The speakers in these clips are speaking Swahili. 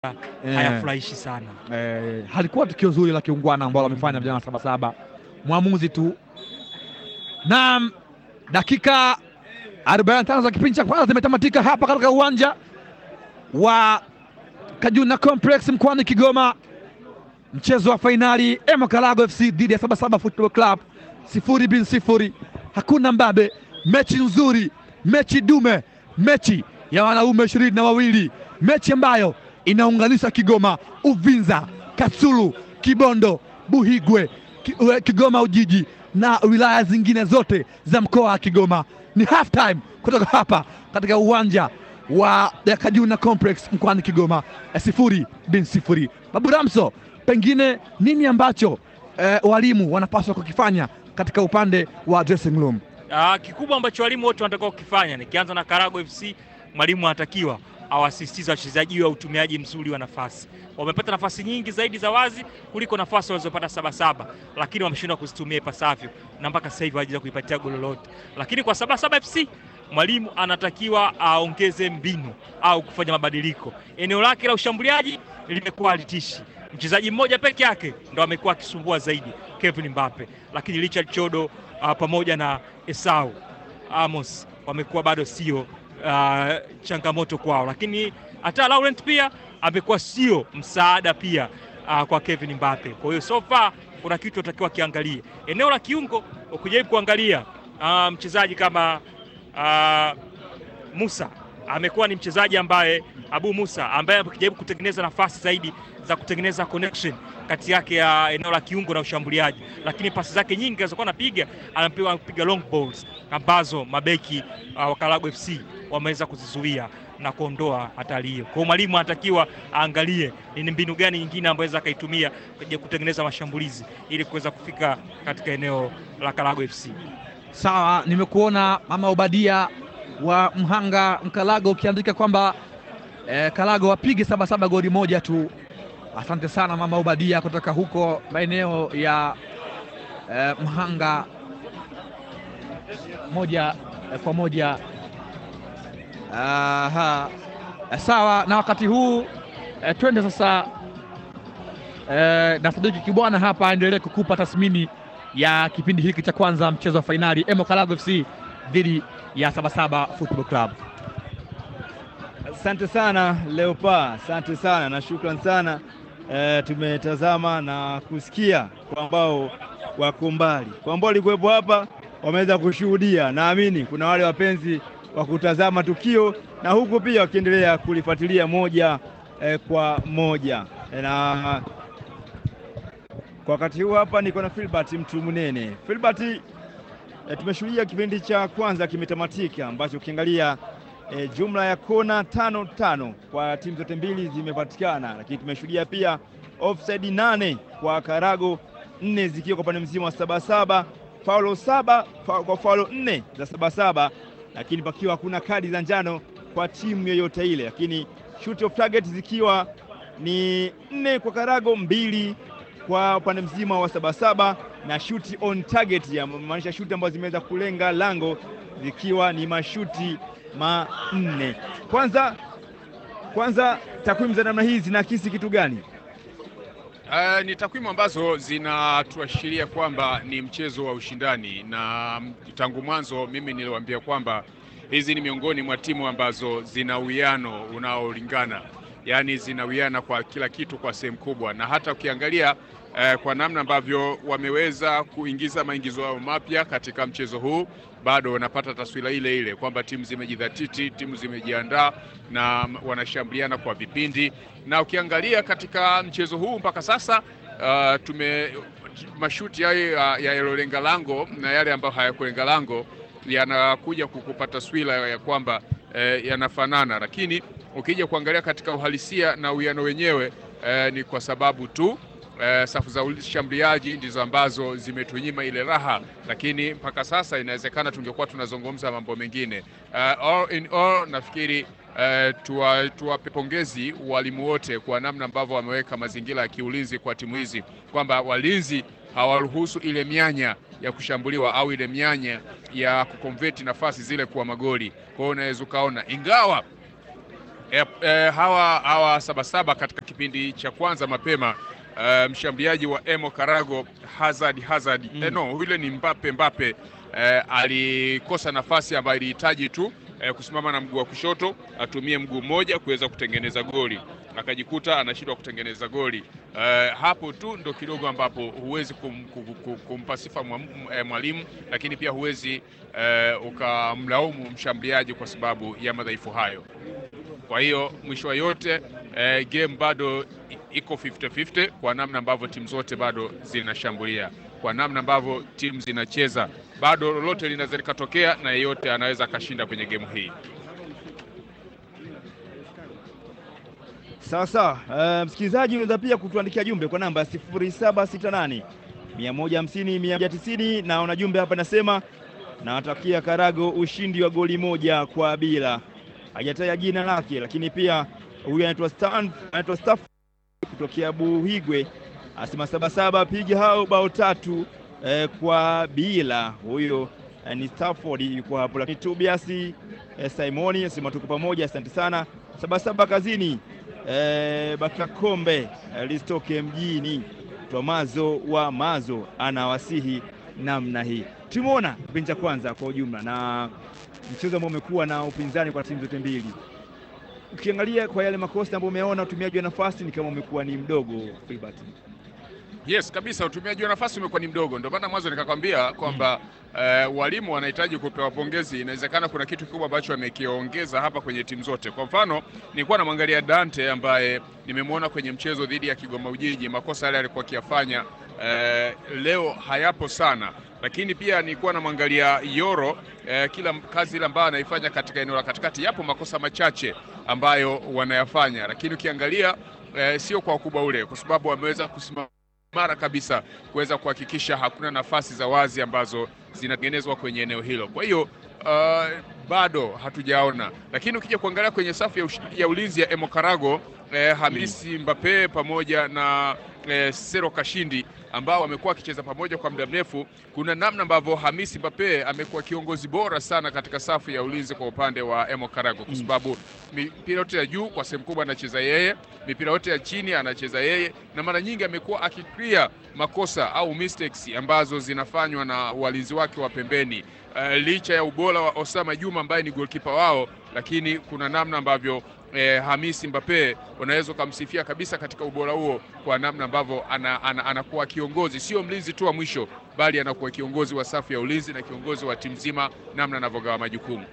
Eh. hayafurahishi sana. eh, halikuwa tukio zuri la kiungwana ambalo wamefanya vijana wa Sabasaba. Mwamuzi tu na dakika 45 za kipindi cha kwanza zimetamatika hapa katika uwanja wa Kajuna Complex mkoani Kigoma, mchezo wa fainali Emo Kalago FC dhidi ya Sabasaba Football Club, sifuri bin sifuri, hakuna mbabe, mechi nzuri, mechi dume, mechi ya wanaume ishirini na wawili, mechi ambayo inaunganisha Kigoma, Uvinza, Kasulu, Kibondo, Buhigwe, Ki- ue- Kigoma Ujiji na wilaya zingine zote za mkoa wa Kigoma. Ni half time kutoka hapa katika uwanja wa Kajuna Complex mkoani Kigoma, eh, sifuri bin sifuri. Babu Ramso, pengine nini ambacho eh, walimu wanapaswa kukifanya katika upande wa dressing room? Ah, kikubwa ambacho walimu wote wanatakiwa kukifanya, nikianza na Karago FC, mwalimu anatakiwa awasisitize wachezaji wa utumiaji mzuri wa nafasi. Wamepata nafasi nyingi zaidi za wazi kuliko nafasi walizopata Sabasaba, lakini wameshindwa kuzitumia ipasavyo na mpaka sasa hivi hawajaweza kuipatia goli lolote. Lakini kwa Sabasaba FC mwalimu anatakiwa aongeze mbinu au kufanya mabadiliko. Eneo lake la ushambuliaji limekuwa halitishi, mchezaji mmoja peke yake ndo amekuwa akisumbua zaidi, Kevin Mbappe, lakini Richard Chodo uh, pamoja na Esau Amos wamekuwa bado sio uh, changamoto kwao, lakini hata Laurent pia amekuwa sio msaada pia uh, kwa Kevin Mbappe. Kwa hiyo so far kuna kitu atakiwa kiangalie eneo la kiungo, ukijaribu kuangalia uh, mchezaji kama uh, Musa amekuwa ni mchezaji ambaye Abu Musa ambaye akijaribu kutengeneza nafasi zaidi za kutengeneza connection kati yake ya eneo la kiungo na ushambuliaji, lakini pasi zake nyingi alizokuwa anapiga anapiga anapiga long balls ambazo mabeki uh, wa Karago FC wameweza kuzizuia na kuondoa hatari hiyo. Kwa hiyo mwalimu anatakiwa aangalie ni mbinu gani nyingine ambayo aweza akaitumia kuja kutengeneza mashambulizi ili kuweza kufika katika eneo la Karago FC. Sawa, nimekuona mama Obadia wa Mhanga Mkalago ukiandika kwamba eh, Kalago wapige Sabasaba goli moja tu. Asante sana mama Obadia kutoka huko maeneo ya eh, Mhanga moja eh, kwa moja. Aha. Eh, sawa, na wakati huu eh, twende sasa eh, na Sadiki Kibwana hapa aendelee kukupa tathmini ya kipindi hiki cha kwanza mchezo wa fainali Emo Kalago FC dhidi ya Sabasaba Football Club. Asante sana Leopa, asante sana na shukran sana e, tumetazama na kusikia kwa ambao wako mbali, kwa ambao walikuwepo hapa wameweza kushuhudia. Naamini kuna wale wapenzi wa kutazama tukio na huku pia wakiendelea kulifuatilia moja e, kwa moja e, na kwa wakati huu hapa niko na Filbert mtu mnene. Filbert, e, tumeshuhudia kipindi cha kwanza kimetamatika ambacho ukiangalia e, jumla ya kona tano tano kwa timu zote mbili zimepatikana, lakini tumeshuhudia pia offside nane kwa Karago, nne zikiwa kwa upande mzima wa Sabasaba, faulo saba fa, kwa faulo nne za Sabasaba, lakini pakiwa hakuna kadi za njano kwa timu yoyote ile, lakini shoot of target zikiwa ni nne kwa Karago, mbili kwa upande mzima wa Sabasaba na shoot on target, ya maanisha shuti ambazo zimeweza kulenga lango zikiwa ni mashuti manne. Kwanza kwanza, takwimu za namna hii zinaakisi kitu gani? Uh, ni takwimu ambazo zinatuashiria kwamba ni mchezo wa ushindani, na tangu mwanzo mimi niliwaambia kwamba hizi ni miongoni mwa timu ambazo zina uwiano unaolingana, yaani zinawiana kwa kila kitu kwa sehemu kubwa, na hata ukiangalia eh, kwa namna ambavyo wameweza kuingiza maingizo yao mapya katika mchezo huu, bado wanapata taswira ile ile kwamba timu zimejidhatiti, timu zimejiandaa na wanashambuliana kwa vipindi, na ukiangalia katika mchezo huu mpaka sasa uh, tume mashuti hayo ya yaliyolenga lango na yale ambayo hayakulenga lango yanakuja kukupa taswira ya kwamba eh, yanafanana, lakini ukija kuangalia katika uhalisia na uwiano wenyewe eh, ni kwa sababu tu eh, safu za ushambuliaji ndizo ambazo zimetunyima ile raha, lakini mpaka sasa inawezekana tungekuwa tunazungumza mambo mengine. Uh, all in all nafikiri uh, tuwape tuwa pongezi walimu wote kwa namna ambavyo wameweka mazingira ya kiulinzi kwa timu hizi, kwamba walinzi hawaruhusu ile mianya ya kushambuliwa au ile mianya ya kukonveti nafasi zile kuwa magoli. Kwa hiyo unaweza ukaona ingawa E, e, hawa hawa Sabasaba katika kipindi cha kwanza mapema e, mshambuliaji wa Emo Karago Hazard Hazard Mm. e, no yule ni Mbappe Mbappe e, alikosa nafasi ambayo ilihitaji tu e, kusimama na mguu wa kushoto atumie mguu mmoja kuweza kutengeneza goli akajikuta anashindwa kutengeneza goli e, hapo tu ndo kidogo ambapo huwezi kum, kum, kum, kumpa sifa mwa- eh, mwalimu lakini pia huwezi e, ukamlaumu mshambuliaji kwa sababu ya madhaifu hayo kwa hiyo mwisho wa yote eh, game bado i- iko 50-50 kwa namna ambavyo timu zote bado zinashambulia, kwa namna ambavyo timu zinacheza, bado lolote linaweza likatokea na yeyote anaweza akashinda kwenye game hii. Sawa sawa. Uh, msikilizaji unaweza pia kutuandikia jumbe kwa namba 0768 150 190 na una jumbe hapa nasema nawatakia Karago ushindi wa goli moja kwa bila. Hajataja jina lake, lakini pia huyu anaitwa Stan, anaitwa Staff kutokea Buhigwe asema Sabasaba piga hao bao tatu eh, kwa bila. Huyo eh, ni Stafford yuko hapo, lakini Tobias eh, Simoni asema tuko pamoja, asante sana. Sabasaba kazini eh, Bakakombe eh, listoke mjini. Tomazo wa Mazo anawasihi namna hii. Tumeona kipindi cha kwanza kwa ujumla na mchezo ambao umekuwa na upinzani kwa timu zote mbili. Ukiangalia kwa yale makosa ambayo umeona, utumiaji wa nafasi ni kama umekuwa ni mdogo Filbert. Yes kabisa, utumiaji wa nafasi umekuwa ni mdogo. Ndio maana mwanzo nikakwambia kwamba eh, walimu wanahitaji kupewa pongezi. Inawezekana kuna kitu kikubwa ambacho wamekiongeza hapa kwenye timu zote. Kwa mfano, nilikuwa namwangalia Dante ambaye nimemwona kwenye mchezo dhidi ya Kigoma Ujiji, makosa yale alikuwa akiyafanya eh, leo hayapo sana, lakini pia nilikuwa namwangalia Yoro eh, kila kazi ile ambayo anaifanya katika eneo la katikati, yapo makosa machache ambayo wanayafanya, lakini ukiangalia eh, sio kwa ukubwa ule, kwa sababu wameweza kusimama mara kabisa kuweza kuhakikisha hakuna nafasi za wazi ambazo zinatengenezwa kwenye eneo hilo. Kwa hiyo uh, bado hatujaona, lakini ukija kuangalia kwenye safu ya, ush- ya ulinzi ya Emokarago eh, Hamisi Mbappe pamoja na eh, Sero Kashindi ambao wamekuwa wakicheza pamoja kwa muda mrefu, kuna namna ambavyo Hamisi Mbappe amekuwa kiongozi bora sana katika safu ya ulinzi kwa upande wa Emokarago kwa Mm. sababu mipira yote ya juu kwa sehemu kubwa anacheza yeye, mipira yote ya chini anacheza yeye, na mara nyingi amekuwa akiclear makosa au mistakes ambazo zinafanywa na walinzi wake wa pembeni. Uh, licha ya ubora wa Osama Juma ambaye ni goalkeeper wao, lakini kuna namna ambavyo eh, Hamisi Mbappe unaweza ukamsifia kabisa katika ubora huo kwa namna ambavyo ana, ana, anakuwa kiongozi, sio mlinzi tu wa mwisho, bali anakuwa kiongozi wa safu ya ulinzi na kiongozi wa timu nzima, namna anavyogawa majukumu.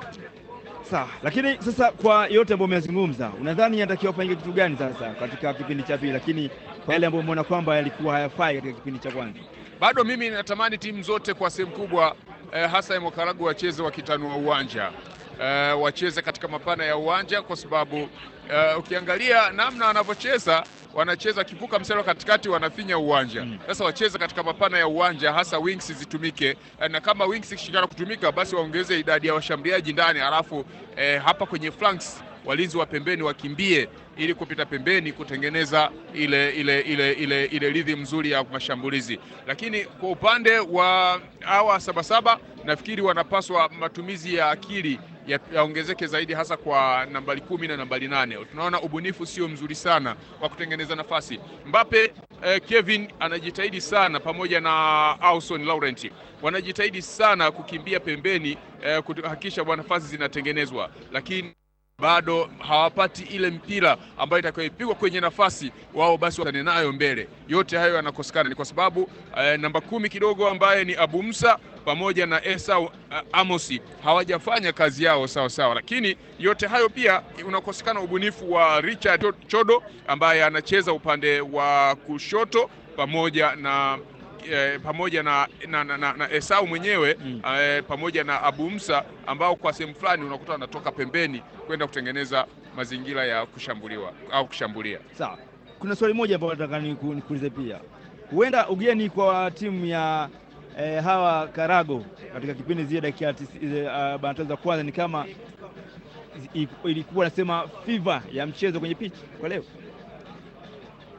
Sawa, lakini sasa kwa yote ambayo umezungumza, unadhani inatakiwa fanyike kitu gani sasa katika kipindi cha pili, lakini kwa yale ambayo umeona kwamba yalikuwa hayafai katika kipindi cha kwanza? bado mimi natamani timu zote kwa sehemu kubwa eh, hasa Emokaragu wacheze wakitanua uwanja eh, wacheze katika mapana ya uwanja kwa sababu eh, ukiangalia namna wanavyocheza wanacheza kivuka mstari wa katikati wanafinya uwanja Mm. sasa wacheze katika mapana ya uwanja hasa wings zitumike eh, na kama wings ikishindana kutumika basi waongeze idadi ya washambuliaji ndani halafu eh, hapa kwenye flanks walinzi wa pembeni wakimbie ili kupita pembeni kutengeneza ile ile ile ile ile rhythm nzuri ya mashambulizi. Lakini kwa upande wa hawa Sabasaba nafikiri wanapaswa matumizi ya akili ya- yaongezeke zaidi hasa kwa nambari kumi na nambari nane. Tunaona ubunifu sio mzuri sana wa kutengeneza nafasi. Mbappe eh, Kevin anajitahidi sana pamoja na Auson Laurent wanajitahidi sana kukimbia pembeni eh, kuhakikisha bwana nafasi zinatengenezwa, lakini bado hawapati ile mpira ambayo itakayopigwa kwenye nafasi wao basi watane nayo mbele. Yote hayo yanakosekana, ni kwa sababu eh, namba kumi kidogo ambaye ni Abu Musa pamoja na Esau uh, Amosi hawajafanya kazi yao sawa sawa, lakini yote hayo pia unakosekana ubunifu wa Richard Cho- Chodo ambaye anacheza upande wa kushoto pamoja na eh, pamoja na, na, na, na, na Esau mwenyewe Mm. eh, pamoja na Abu Musa ambao kwa sehemu fulani unakuta wanatoka pembeni kwenda kutengeneza mazingira ya kushambuliwa au kushambulia. Sawa, kuna swali moja ambalo nataka niku- nikuulize pia. Huenda ugeni kwa timu ya eh, hawa Karago katika kipindi zile dakika tisi- zile, uh, arobaini na tano za kwanza ni kama i- ilikuwa nasema fiva ya mchezo kwenye pitch kwa leo.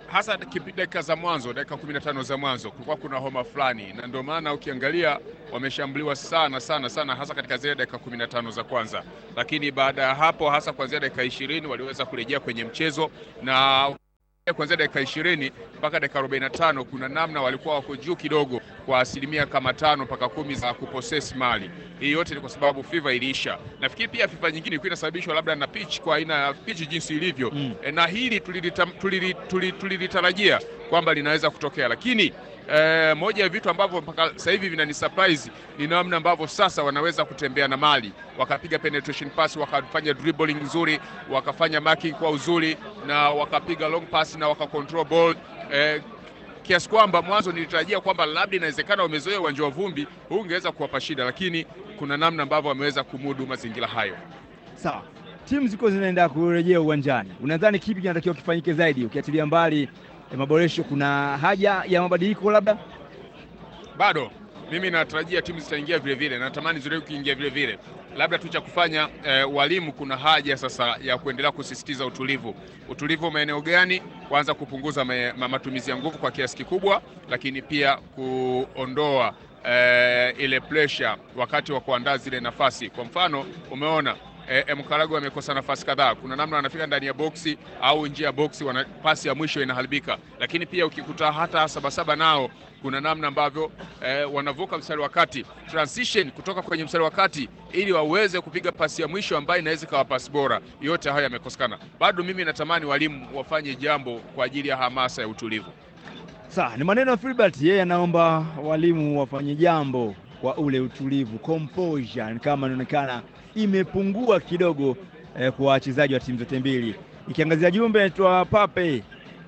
hasa kipi- dakika za mwanzo, dakika 15 za mwanzo kulikuwa kuna homa fulani, na ndio maana ukiangalia wameshambuliwa sana sana sana, hasa katika zile dakika 15 za kwanza, lakini baada ya hapo, hasa kuanzia dakika 20 waliweza kurejea kwenye mchezo na kuanzia dakika 20 mpaka dakika 45 kuna namna walikuwa wako juu kidogo kwa asilimia kama tano mpaka kumi za kuposesi mali. Hii yote ni kwa sababu FIFA iliisha. Nafikiri pia FIFA nyingine ilikuwa inasababishwa labda na pitch, kwa aina ya pitch jinsi ilivyo Mm. e, na hili tulilita- tulili- tuli- tulilitarajia kwamba linaweza kutokea, lakini e, moja ya vitu ambavyo mpaka sasa hivi vinani surprise ni namna ambavyo sasa wanaweza kutembea na mali, wakapiga penetration pass, wakafanya dribbling nzuri, wakafanya marking kwa uzuri, na wakapiga long pass na wakacontrol ball e, kiasi kwamba mwanzo nilitarajia kwamba labda inawezekana wamezoea uwanja wa vumbi, huu ungeweza kuwapa shida, lakini kuna namna ambavyo wameweza kumudu mazingira hayo. Sawa, timu ziko zinaenda kurejea uwanjani, unadhani kipi kinatakiwa kifanyike zaidi, ukiachilia mbali eh, maboresho? Kuna haja ya mabadiliko labda? bado mimi natarajia timu zitaingia vile vile, natamani ziwe kuingia vile vile. Labda tu cha kufanya eh, walimu, kuna haja sasa ya kuendelea kusisitiza utulivu. Utulivu maeneo gani? Kwanza kupunguza ma, ma, matumizi ya nguvu kwa kiasi kikubwa, lakini pia kuondoa eh, ile pressure wakati wa kuandaa zile nafasi. Kwa mfano umeona eh, Mkarago amekosa nafasi kadhaa. Kuna namna wanafika ndani ya boksi au nje ya boksi, wana pasi ya mwisho inaharibika. Lakini pia ukikuta hata Sabasaba nao kuna namna ambavyo eh, wanavuka mstari wa kati transition kutoka kwenye mstari wa kati ili waweze kupiga pasi ya mwisho ambayo inaweza ikawa pasi bora. Yote hayo yamekosekana. Bado mimi natamani walimu wafanye jambo kwa ajili ya hamasa ya utulivu. Sawa, ni maneno ya Filbert, yeye anaomba walimu wafanye jambo kwa ule utulivu, composure ni kama inaonekana imepungua kidogo eh, kwa wachezaji wa timu zote mbili. Ikiangazia jumbe naitwa Pape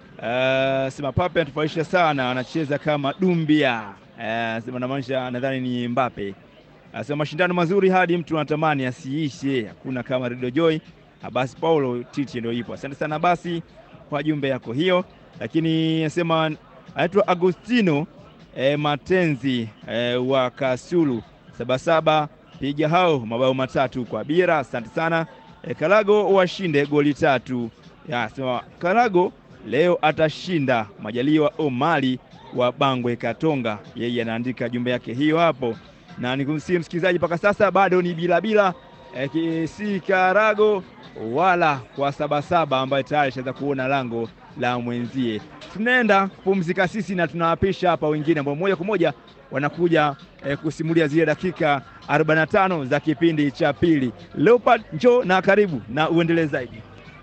uh, sema Pape anatufurahisha sana, anacheza kama Dumbia uh, sema namaanisha nadhani ni Mbape. Anasema mashindano mazuri hadi mtu anatamani asiishe, hakuna kama Radio Joy. Abasi Paulo Titi ndio ipo. Asante sana basi kwa jumbe yako hiyo, lakini anasema anaitwa Agostino eh, Matenzi eh, wa Kasulu Sabasaba, piga hao mabao matatu kwa Bira. Asante sana eh, Kalago washinde goli tatu. Ya, sema Kalago leo atashinda. Majaliwa Omali wa Bangwe Katonga, yeye anaandika jumbe yake hiyo hapo, na nikumsihi msikilizaji, mpaka sasa bado ni bila bila eh, ki- si Karago wala kwa Sabasaba ambaye tayari shaweza kuona lango la mwenzie. Tunaenda kupumzika sisi na tunawapisha hapa wengine ambao moja kwa moja wanakuja eh, kusimulia zile dakika 45 za kipindi cha pili. Leopard, njoo na karibu na uendelee zaidi.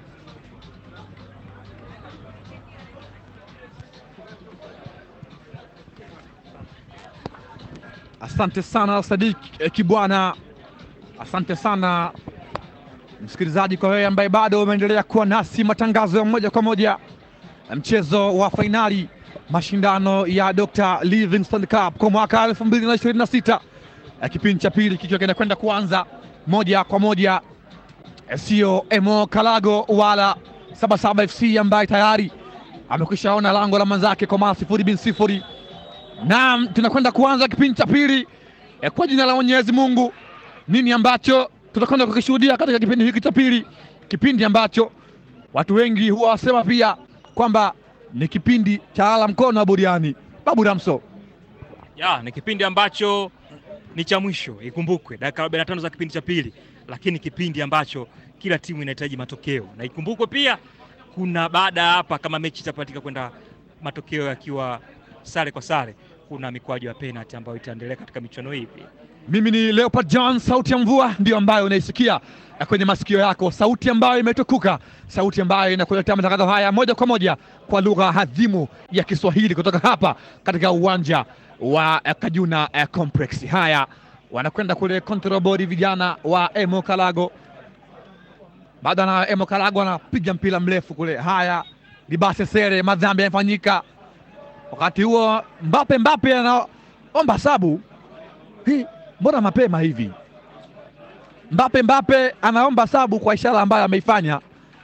Asante sana Sadik eh, Kibwana, asante sana msikilizaji, kwa wewe ambaye bado umeendelea kuwa nasi. Matangazo ya moja kwa moja ya mchezo wa fainali mashindano ya Dr. Livingstone Cup kwa mwaka 2026 eh, kipindi cha pili kikiwa kinakwenda kuanza moja kwa moja, eh, sio Emo Kalago wala Sabasaba FC ambaye tayari amekwisha ona lango la mwenzake kwa mara sifuri bin sifuri. Naam, tunakwenda kuanza kipindi cha pili eh, kwa jina la Mwenyezi Mungu. Nini ambacho tutakwenda kukishuhudia katika kipindi hiki cha pili, kipindi ambacho watu wengi huwa wasema pia kwamba ni kipindi cha ala mkono wa buriani. Babu Ramso, ya ni kipindi ambacho ni cha mwisho, ikumbukwe dakika 45 za kipindi cha pili, lakini kipindi ambacho kila timu inahitaji matokeo, na ikumbukwe pia kuna baada ya hapa, kama mechi itapatika kwenda matokeo yakiwa sare kwa sare, kuna mikwaju ya penalty ambayo itaendelea katika michuano hii pia. mimi ni Leopard John, sauti ya mvua ndiyo ambayo unaisikia eh, kwenye masikio yako, sauti ambayo imetukuka, sauti ambayo inakuletea matangazo haya moja kwa moja kwa lugha hadhimu ya Kiswahili kutoka hapa katika uwanja wa eh, Kajuna eh, Complex. Haya, wanakwenda kule control board, vijana wa Emo Kalago bado na Emo Kalago anapiga mpira mrefu kule. Haya, Libase Sere, madhambi yamefanyika wakati huo. Mbape Mbape anaomba sabu hii, mbona mapema hivi? Mbape Mbape anaomba sabu kwa ishara ambayo ameifanya,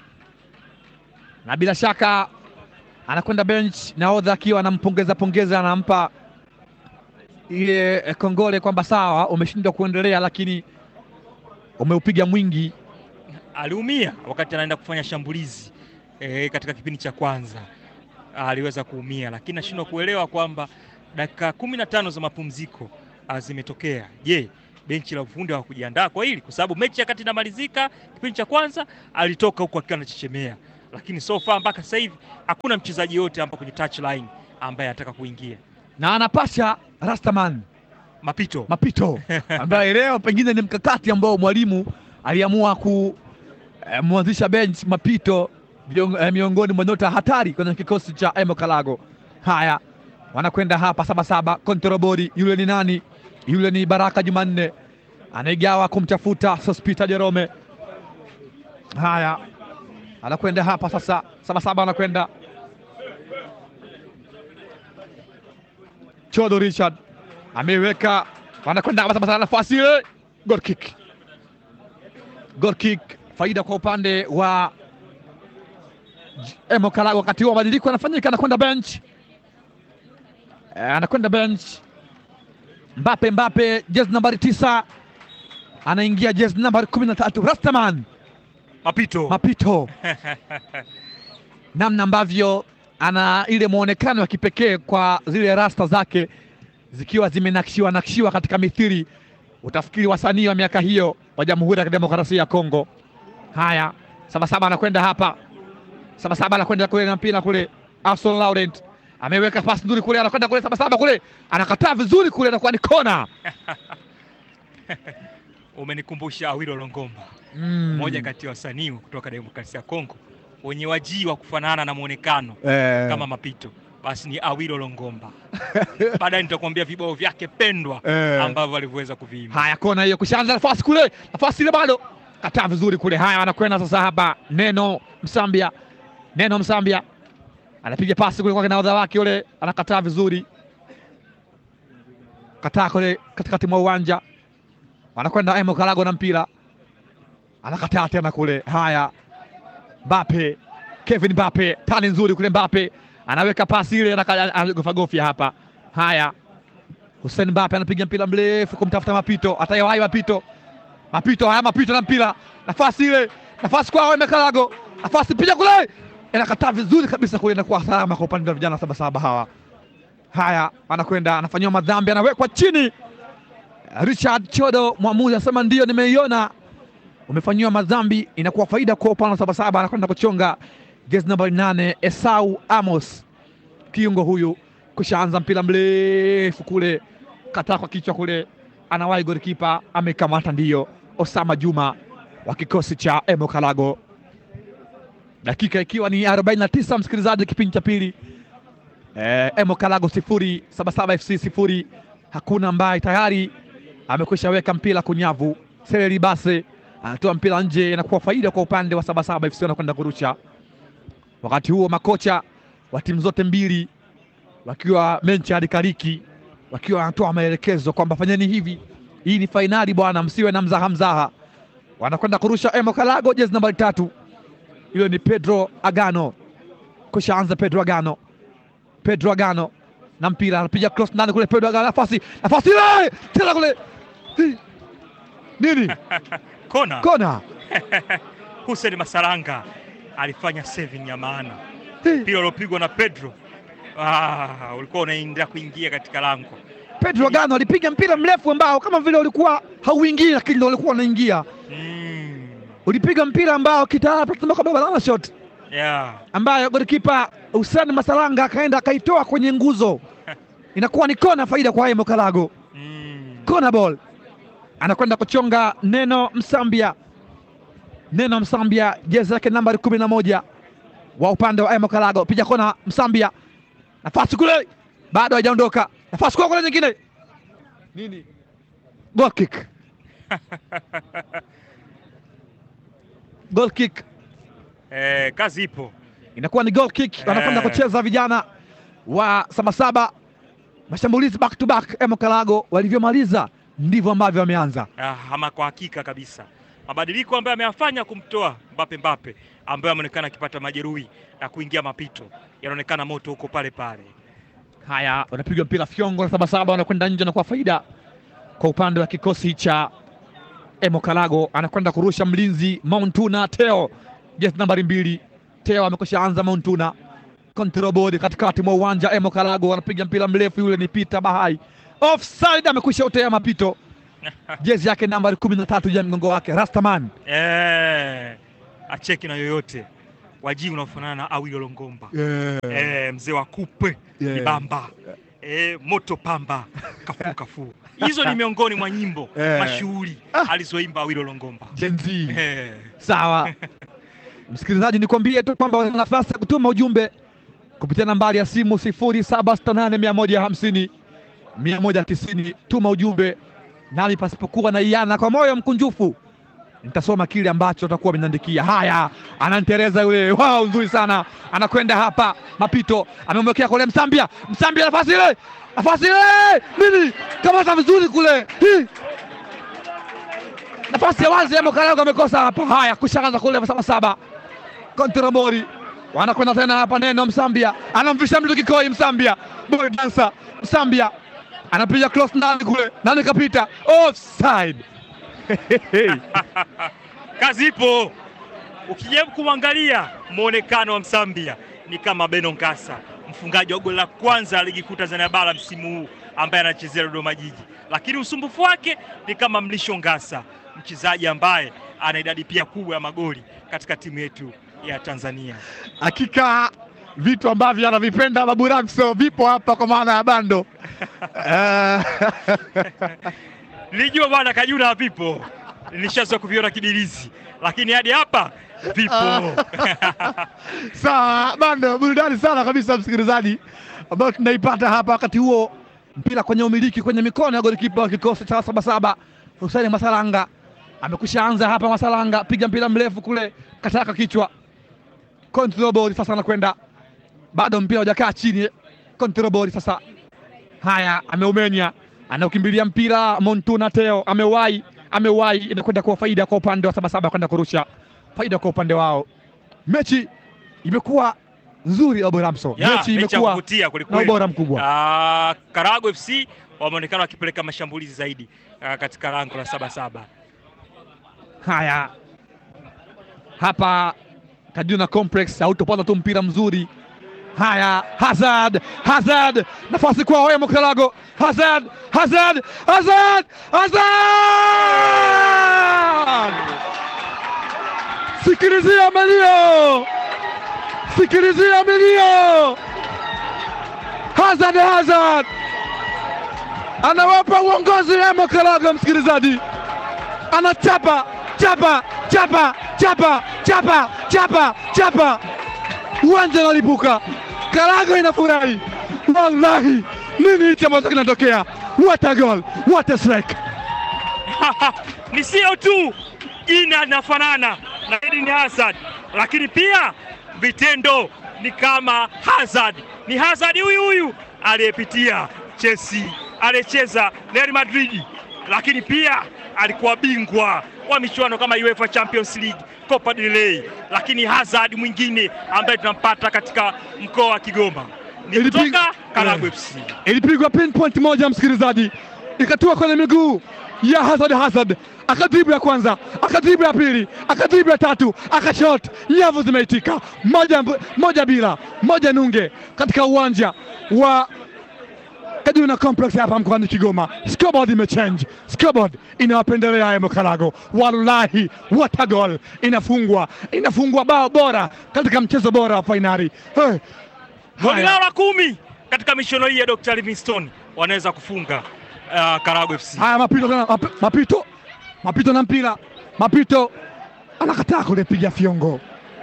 na bila shaka anakwenda bench, nahodha akiwa anampongeza pongeza, anampa ile eh, kongole kwamba sawa, umeshindwa kuendelea, lakini umeupiga mwingi. aliumia wakati anaenda kufanya shambulizi e, katika kipindi cha kwanza aliweza kuumia, lakini nashindwa kuelewa kwamba dakika kumi na tano za mapumziko ah, zimetokea. Je, benchi la ufundi hawakujiandaa kwa hili? Kwa sababu mechi ya kati inamalizika, kipindi cha kwanza alitoka huku akiwa anachechemea, lakini so far mpaka sasa hivi hakuna mchezaji yote hapa kwenye touchline ambaye anataka kuingia na anapasha Rastaman mapito. mapito ambaye leo pengine ni mkakati ambao mwalimu aliamua kumwanzisha bench mapito vion- eh, miongoni mwa nyota hatari kwenye kikosi cha Emo Kalago. Haya, wanakwenda hapa sabasaba kontrobori. Yule ni nani? Yule ni Baraka Jumanne anaigawa kumtafuta Sospita Jerome. Haya, anakwenda hapa sasa, sabasaba anakwenda Chodo Richard ameiweka wanakwenda hapa sasa, nafasi ile, goal kick, goal kick, faida kwa upande wa J- Emo Kalago. Wakati huo mabadiliko yanafanyika, anakwenda bench, Eh, anakwenda bench Mbape, Mbape jezi nambari tisa anaingia jezi nambari kumi na tatu Rastaman Mapito Mapito, namna ambavyo ana ile mwonekano wa kipekee kwa zile rasta zake zikiwa zimenakshiwa nakshiwa katika mithili, utafikiri wasanii wa miaka hiyo wa Jamhuri ya Kidemokrasia ya Kongo. Haya, Sabasaba anakwenda hapa, Sabasaba anakwenda kule na mpira kule, Arson Laurent ameweka pasi nzuri kule, anakwenda kule, Sabasaba kule anakataa vizuri kule, anakuwa ni kona. umenikumbusha Awilo Longomba, Mm. mmoja kati ya wasanii kutoka Demokrasia ya Kongo wenye wajii wa kufanana na mwonekano Eh, kama Mapito, basi ni Awilo Longomba. Baadaye nitakwambia vibao vyake pendwa eh. ambavyo alivyoweza kuviimba. Haya, kona hiyo kushaanza nafasi kule, nafasi ile bado kataa vizuri kule. Haya, wanakwenda sasa hapa, Neno Msambia, Neno Msambia anapiga pasi kule kwa nahodha wake yule, anakataa vizuri, kataa kule katikati mwa uwanja, wanakwenda Emo Kalago na mpira, anakataa tena kule. Haya, Mbappe, Kevin Mbappe, tani nzuri kule, Mbappe anaweka pasi ile, anaka- anagofagofya hapa. Haya, Hussein Mbappe anapiga mpira mrefu kumtafuta Mapito, atayewahi Mapito, Mapito, haya Mapito na mpira, nafasi ile, nafasi kwa Eme Kalago, nafasi piga kule, inakataa vizuri kabisa kule, inakuwa salama kwa upande wa vijana sabasaba hawa. Haya, anakwenda anafanyiwa madhambi, anawekwa chini. Richard Chodo, mwamuzi anasema ndio, nimeiona umefanyiwa madhambi, inakuwa faida kwa upande wa sabasaba. Anakwenda kuchonga jezi nambari nane Esau Amos, kiungo huyu kushaanza mpira mrefu kule, kataa kwa kichwa kule, anawahi golikipa amekamata, ndiyo Osama Juma wa kikosi cha Emo Kalago. Dakika ikiwa ni 49, msikilizaji, kipindi cha pili eh, Emo Kalago sifuri Sabasaba FC sifuri. Hakuna ambaye tayari amekwisha weka mpira kunyavu. Seleri Base anatoa mpira nje, inakuwa faida kwa upande wa Sabasaba FC, wanakwenda kurusha. Wakati huo makocha wa timu zote mbili wakiwa menchi hadi kariki wakiwa wanatoa maelekezo kwamba fanyeni hivi, hii ni fainali bwana, msiwe na mzaha mzaha. Wanakwenda kurusha Emo Kalago, jezi nambari tatu, hilo ni Pedro Agano. Kushaanza Pedro Agano, Pedro Agano na mpira anapiga cross ndani kule, Pedro Agano nafasi, nafasi ile tena kule, Hi! nini Kona kona, Hussein Masaranga alifanya saving ya maana, Hi! mpira uliopigwa na Pedro ah, ulikuwa unaendelea kuingia katika lango. Pedro Agano alipiga mpira mrefu ambao kama vile ulikuwa hauingii, lakini ndio ulikuwa unaingia. Mm. Ulipiga mpira ambao kitaalamu tunasema kwamba banana shot Yeah. ambayo golikipa Hussein Masalanga akaenda akaitoa kwenye nguzo, inakuwa ni kona, faida kwa Emo Kalago, Mm. kona ball. Anakwenda kuchonga Neno Msambia, Neno Msambia, jezi yake nambari kumi na moja wa upande wa Emo Kalago, piga kona Msambia, nafasi kule, bado hajaondoka, nafasi kwa kule nyingine, nini, goal kick, goal kick Eh, kazi ipo. inakuwa ni goal kick, wanakwenda Eh. kucheza vijana wa Sabasaba. Mashambulizi back to back, Emo Kalago walivyomaliza ndivyo ambavyo wameanza. Ah, ama kwa hakika kabisa mabadiliko ambayo ameyafanya kumtoa Mbappe Mbappe ambaye ameonekana akipata majeruhi na kuingia mapito, yanaonekana moto huko pale pale. Haya, wanapigwa mpira fyongo na Sabasaba wanakwenda nje, na kwa faida kwa upande wa kikosi cha Emo Kalago. Anakwenda kurusha mlinzi Mountuna Teo, jezi nambari mbili. Teo amekwisha anza Mountuna, control board katikati mwa uwanja. Emo Kalago anapiga mpira mrefu, yule ni Peter Bahai, offside, amekwisha utea mapito. Jezi yake nambari kumi na tatu ya mgongo wake Rastaman. Eh, acheki na yoyote waji unaofanana na Awilo Longomba Yeah. eh, mzee wa kupe Yeah. Ibamba eh, moto pamba kafu kafu. Hizo ni miongoni mwa nyimbo Eh. mashuhuri Ah. alizoimba Awilo Longomba Gen Z. eh. Sawa msikilizaji, nikwambie tu kwamba una nafasi ya kutuma ujumbe kupitia nambari ya simu 0768 150 190. Tuma ujumbe nami pasipokuwa na iana, kwa moyo mkunjufu nitasoma kile ambacho utakuwa ameniandikia. Haya, anantereza yule, wow, nzuri sana, anakwenda hapa, mapito amemwekea kule Msambia, Msambia nafasi ile, nafasi ile nini, kamata vizuri kule Hii. nafasi ya wazi Emo Kalago amekosa hapa. Haya, kushaanza kule saba saba, Kontrabori wanakwenda tena hapa, neno Msambia anamvisha mtu kikoi, Msambia boy dancer, Msambia anapiga cross ndani kule, nani kapita offside. Kazi ipo. Ukijaribu kumwangalia mwonekano wa Msambia ni kama Beno Nkasa, mfungaji wa goli la kwanza la ligi kuu Tanzania bara msimu huu ambaye anachezea Dodoma Jiji, lakini usumbufu wake ni kama Mlisho Ngasa, mchezaji ambaye ana idadi pia kubwa ya magoli katika timu yetu ya Tanzania. Hakika vitu ambavyo anavipenda Babu Ramso vipo hapa kwa maana ya bando Eh, Nilijua bwana Kajuna vipo, nilishazoea kuviona kidirizi, lakini hadi hapa vipo. Sawa bando, burudani sana kabisa msikilizaji, ambayo tunaipata hapa. Wakati huo mpira kwenye umiliki kwenye mikono ya golikipa wa kikosi cha Sabasaba Hussein Masalanga amekwisha anza hapa. Masalanga piga mpira mrefu kule, kataka kichwa, control ball sasa, anakwenda bado mpira hujakaa chini, control ball sasa. Haya, ameumenya, anaukimbilia mpira Montuna Teo, amewahi amewahi, inakwenda kwa faida kwa upande wa Sabasaba kwenda kurusha, faida kwa upande wao. Mechi imekuwa nzuri Abu Ramso, Ya, mechi mechi ya imekuwa kuvutia na kwelikweli. ubora mkubwa. Ah, Karago FC wameonekana wakipeleka mashambulizi zaidi ah, katika lango la Sabasaba. Haya, hapa Kaduna Complex hautopata tu mpira mzuri. Haya, Hazard, Hazard, nafasi kwa Emo Kalago, Hazard, Hazard, Hazard, Hazard! Sikilizia milio, sikilizia milio. Hazard, Hazard anawapa uongozi Emo Kalago, msikilizaji anachapa chapa chapa chapa chapa chapa chapa, uwanja unalipuka, Karago inafurahi. Wallahi, nini hichi ambacho kinatokea? What a goal, what a strike! ni sio tu jina linafanana na Eden Hazard, lakini pia vitendo ni kama Hazard. Ni Hazard huyu huyu aliyepitia Chelsea, aliyecheza Real Madrid, lakini pia alikuwa bingwa wa michuano kama UEFA Champions League, Copa del Rey. Lakini Hazard mwingine ambaye tunampata katika mkoa wa Kigoma ni Ilipig- kutoka Karago Eh. FC. Ilipigwa pinpoint moja, msikilizaji, ikatua kwenye miguu ya Hazard. Hazard akadribu ya kwanza, akadribu ya pili, akadribu ya tatu, akashot, nyavu zimeitika, moja, moja bila moja nunge katika uwanja wa Kaduna Complex hapa mkoani Kigoma. Scoreboard imechange, scoreboard inawapendelea Emo Karago. Wallahi, what a goal! Inafungwa, inafungwa bao bora katika mchezo bora wa fainali. Hey. Goli Haya. lao la kumi katika michuano hii ya Dr. Livingstone wanaweza kufunga uh, Karago FC. Haya, mapito tena, map- mapito mapito na mpira, mapito anakataa kulipiga fiongo.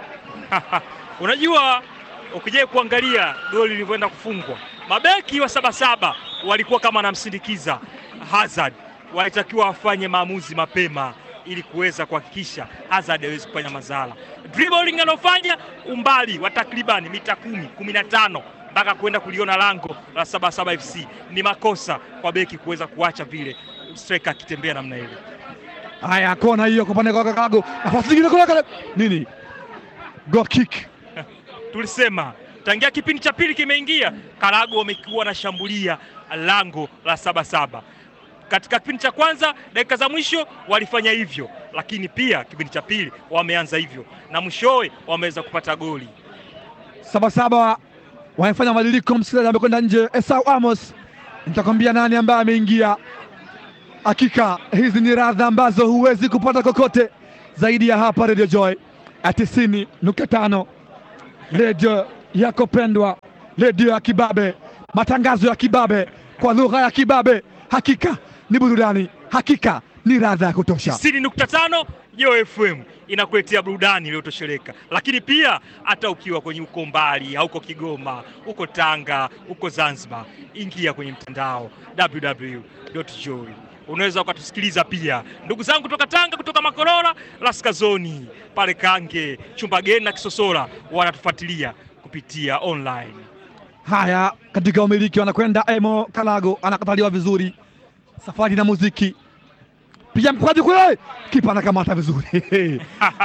Unajua, ukija kuangalia goli lilivyoenda kufungwa, mabeki wa Sabasaba walikuwa kama wanamsindikiza Hazard, walitakiwa wafanye maamuzi mapema ili kuweza kuhakikisha Hazard hawezi kufanya madhara. Dribbling anofanya umbali wa takribani mita kumi, kumi na tano mpaka kwenda kuliona lango la Sabasaba FC ni makosa kwa beki kuweza kuacha vile striker akitembea namna ile. Haya, kona hiyo kwa upande wa Karago, nafasi nyingine kule kule, nini, goal kick. tulisema tangia kipindi cha pili kimeingia, Karago wamekuwa wanashambulia lango la Sabasaba. Katika kipindi cha kwanza, dakika za mwisho walifanya hivyo, lakini pia kipindi cha pili wameanza hivyo na mwishowe wameweza kupata goli. Sabasaba wamefanya mabadiliko. Msikilizaji amekwenda nje, Esau Amos, nitakwambia nani ambaye ameingia. Hakika hizi ni radha ambazo huwezi kupata kokote zaidi ya hapa Radio Joy ya tisini nukta tano redio yako pendwa, redio ya kibabe, matangazo ya kibabe kwa lugha ya kibabe. Hakika ni burudani, hakika ni radha ya kutosha. 90.5 Joy FM inakuletea burudani iliyotosheleka, lakini pia hata ukiwa kwenye uko mbali, hauko Kigoma, uko Tanga, uko Zanzibar, ingia kwenye mtandao www.joy unaweza ukatusikiliza pia, ndugu zangu kutoka Tanga, kutoka Makorora, Laskazoni, pale Kange, Chumbageni na Kisosora wanatufuatilia kupitia online. Haya, katika umiliki wanakwenda Emo Kalago, anakataliwa vizuri. Safari na muziki piga mkwaju kule, kipa anakamata vizuri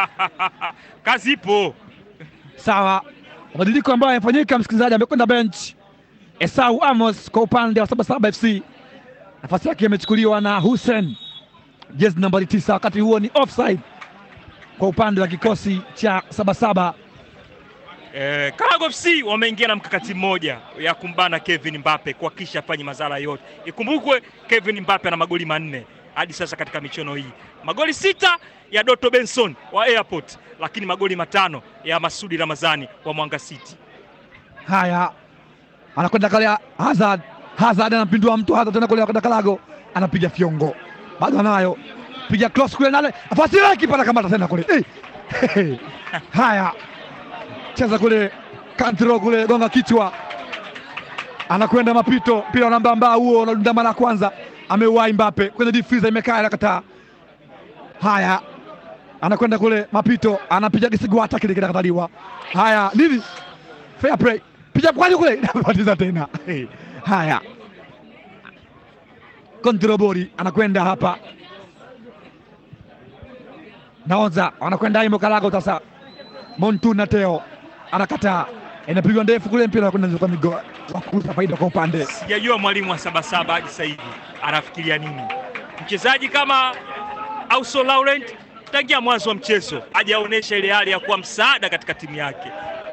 Kazi ipo. sawa. Mabadiliko ambayo yamefanyika, msikilizaji, amekwenda bench Esau Amos kwa upande wa Sabasaba FC, nafasi yake imechukuliwa na Hussein jezi nambari tisa. Wakati huo ni offside kwa upande wa kikosi cha Sabasaba. Eh, Karago FC wameingia na mkakati mmoja ya kumbana Kevin Mbappe kuhakikisha afanye madhara yote. Ikumbukwe Kevin Mbappe ana magoli manne hadi sasa katika michuano hii, magoli sita ya Doto Benson wa Airport, lakini magoli matano ya Masudi Ramazani wa Mwanga City. Haya, anakwenda kale Hazard. Hazard anampindua mtu Hazard tena kule, anakwenda Kalago, anapiga fiongo, bado anayo piga cross kule, nale nafasi ile, kipa anakamata tena kule eh. Haya, cheza kule kantro kule, gonga kichwa, anakwenda mapito, mpira unambamba huo, unadunda mara ya kwanza, ameuwai Mbappe kwenye difiza, imekaa inakataa. Haya, anakwenda kule mapito, anapiga kisigwata kile kinakataliwa. Haya, nini fair play, piga kwani kule inapatiza tena haya, kontrobori anakwenda hapa, naonza wanakwenda Imo Kalago sasa, Montuna Teo anakataa, inapigwa ndefu kule, mpira unakwenda kwa migo wa kuuza faida kwa upande Sijajua mwalimu wa Sabasaba hadi sasa hivi anafikiria nini. Mchezaji kama Auso Laurent tangia mwanzo wa mchezo hajaonyesha ile hali ya kuwa msaada katika timu yake.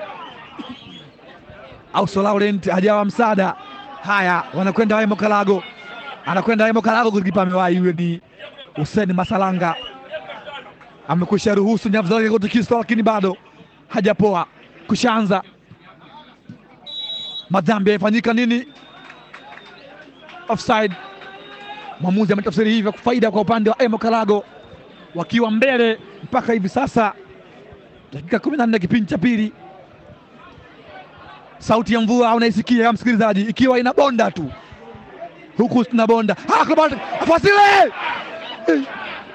Auso Laurent hajawa msaada. Haya, wanakwenda Emo Kalago, anakwenda Emo Kalago, golikipa amewahi, huyo ni Hussein Masalanga, amekwisha ruhusu nyavu zake kutikiswa, lakini bado hajapoa. Kushaanza madhambi yamefanyika nini? Offside. Mwamuzi ametafsiri hivyo faida kwa upande wa Emo Kalago, wakiwa mbele mpaka hivi sasa, dakika kumi na nne kipindi cha pili. Sauti ya mvua unaisikia msikilizaji, ikiwa inabonda tu huku tunabonda. Fasile Eh?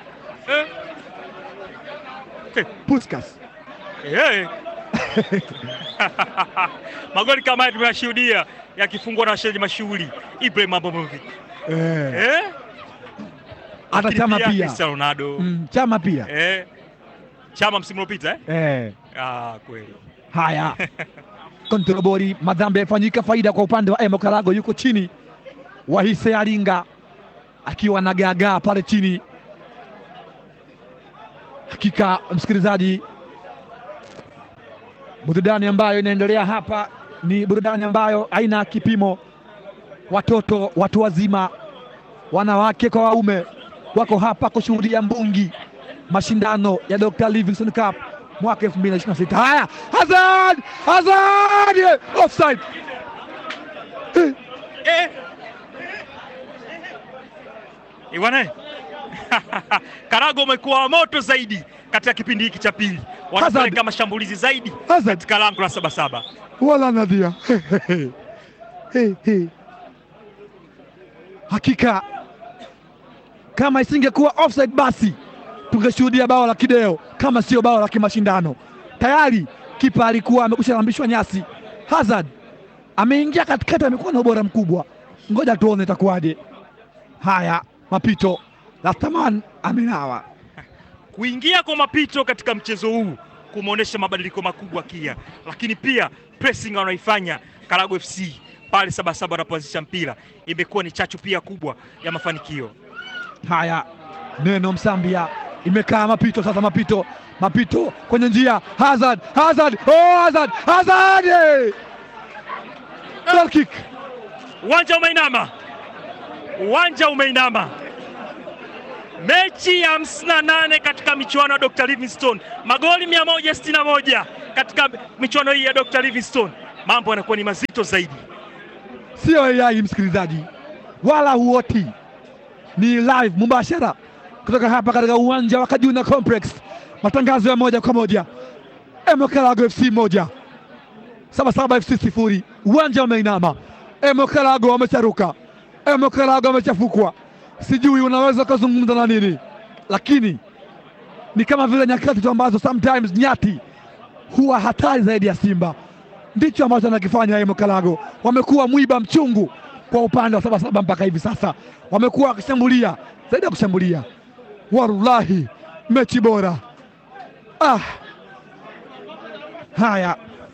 Eh, Puskas eh. Magoli kama haya tumeyashuhudia yakifungwa na wachezaji mashuhuri Ibrahim Abramovich. eh, Eh? hata Lakini Chama pia pia Cristiano Ronaldo. mm, Chama pia Eh? Chama msimu uliopita eh? eh. Ah, kweli. Haya, kontrobori, madhambi yamefanyika, faida kwa upande wa Emo Karago, yuko chini. Wahise Alinga akiwa na gagaa pale chini. Hakika msikilizaji, burudani ambayo inaendelea hapa ni burudani ambayo haina kipimo. Watoto, watu wazima, wanawake kwa waume wako hapa kushuhudia mbungi mashindano ya Dr. Livingstone Cup mwaka 2026. Haya, Hazard! Hazard! Offside. Eh. Iwane. Karago umekuwa moto zaidi katika kipindi hiki cha pili. Wanapeleka mashambulizi zaidi Hazard katika lango la Sabasaba. wala nadhia Hey, hey. Hakika kama isingekuwa offside basi tungeshuhudia bao la kideo, kama sio bao la kimashindano. Tayari kipa alikuwa amekwisha lambishwa nyasi. Hazard ameingia katikati, amekuwa na ubora mkubwa. Ngoja tuone itakuwaje. Haya, mapito Rastaman amenawa. Kuingia kwa mapito katika mchezo huu kumeonyesha mabadiliko makubwa kia, lakini pia pressing wanaifanya Karago FC pale Sabasaba wanapoanzisha mpira imekuwa ni chachu pia kubwa ya mafanikio. Haya, neno Msambia imekaa mapito sasa, mapito mapito kwenye njia, Hazard Hazard, oh Hazard Hazard, eh! Goal kick. Uwanja umeinama, uwanja umeinama. Mechi ya 58 katika michuano ya Dr. Livingstone, magoli 161 katika michuano hii ya Dr. Livingstone. Mambo yanakuwa ni mazito zaidi. Sio AI msikilizaji, wala huoti, ni live mubashara kutoka hapa katika uwanja wa Kajuna Complex, matangazo ya moja kwa moja. Emokalago FC moja Sabasaba FC sifuri. Uwanja umeinama, Emokalago wamecharuka, Emokalago wamechafukwa. Sijui unaweza ukazungumza na nini, lakini ni kama vile nyakati tu ambazo sometimes nyati huwa hatari zaidi ya simba ndicho ambacho anakifanya Emokalago. Wamekuwa mwiba mchungu kwa upande wa Sabasaba mpaka hivi sasa, wamekuwa wakishambulia zaidi ya kushambulia. Wallahi, mechi bora. Ah, haya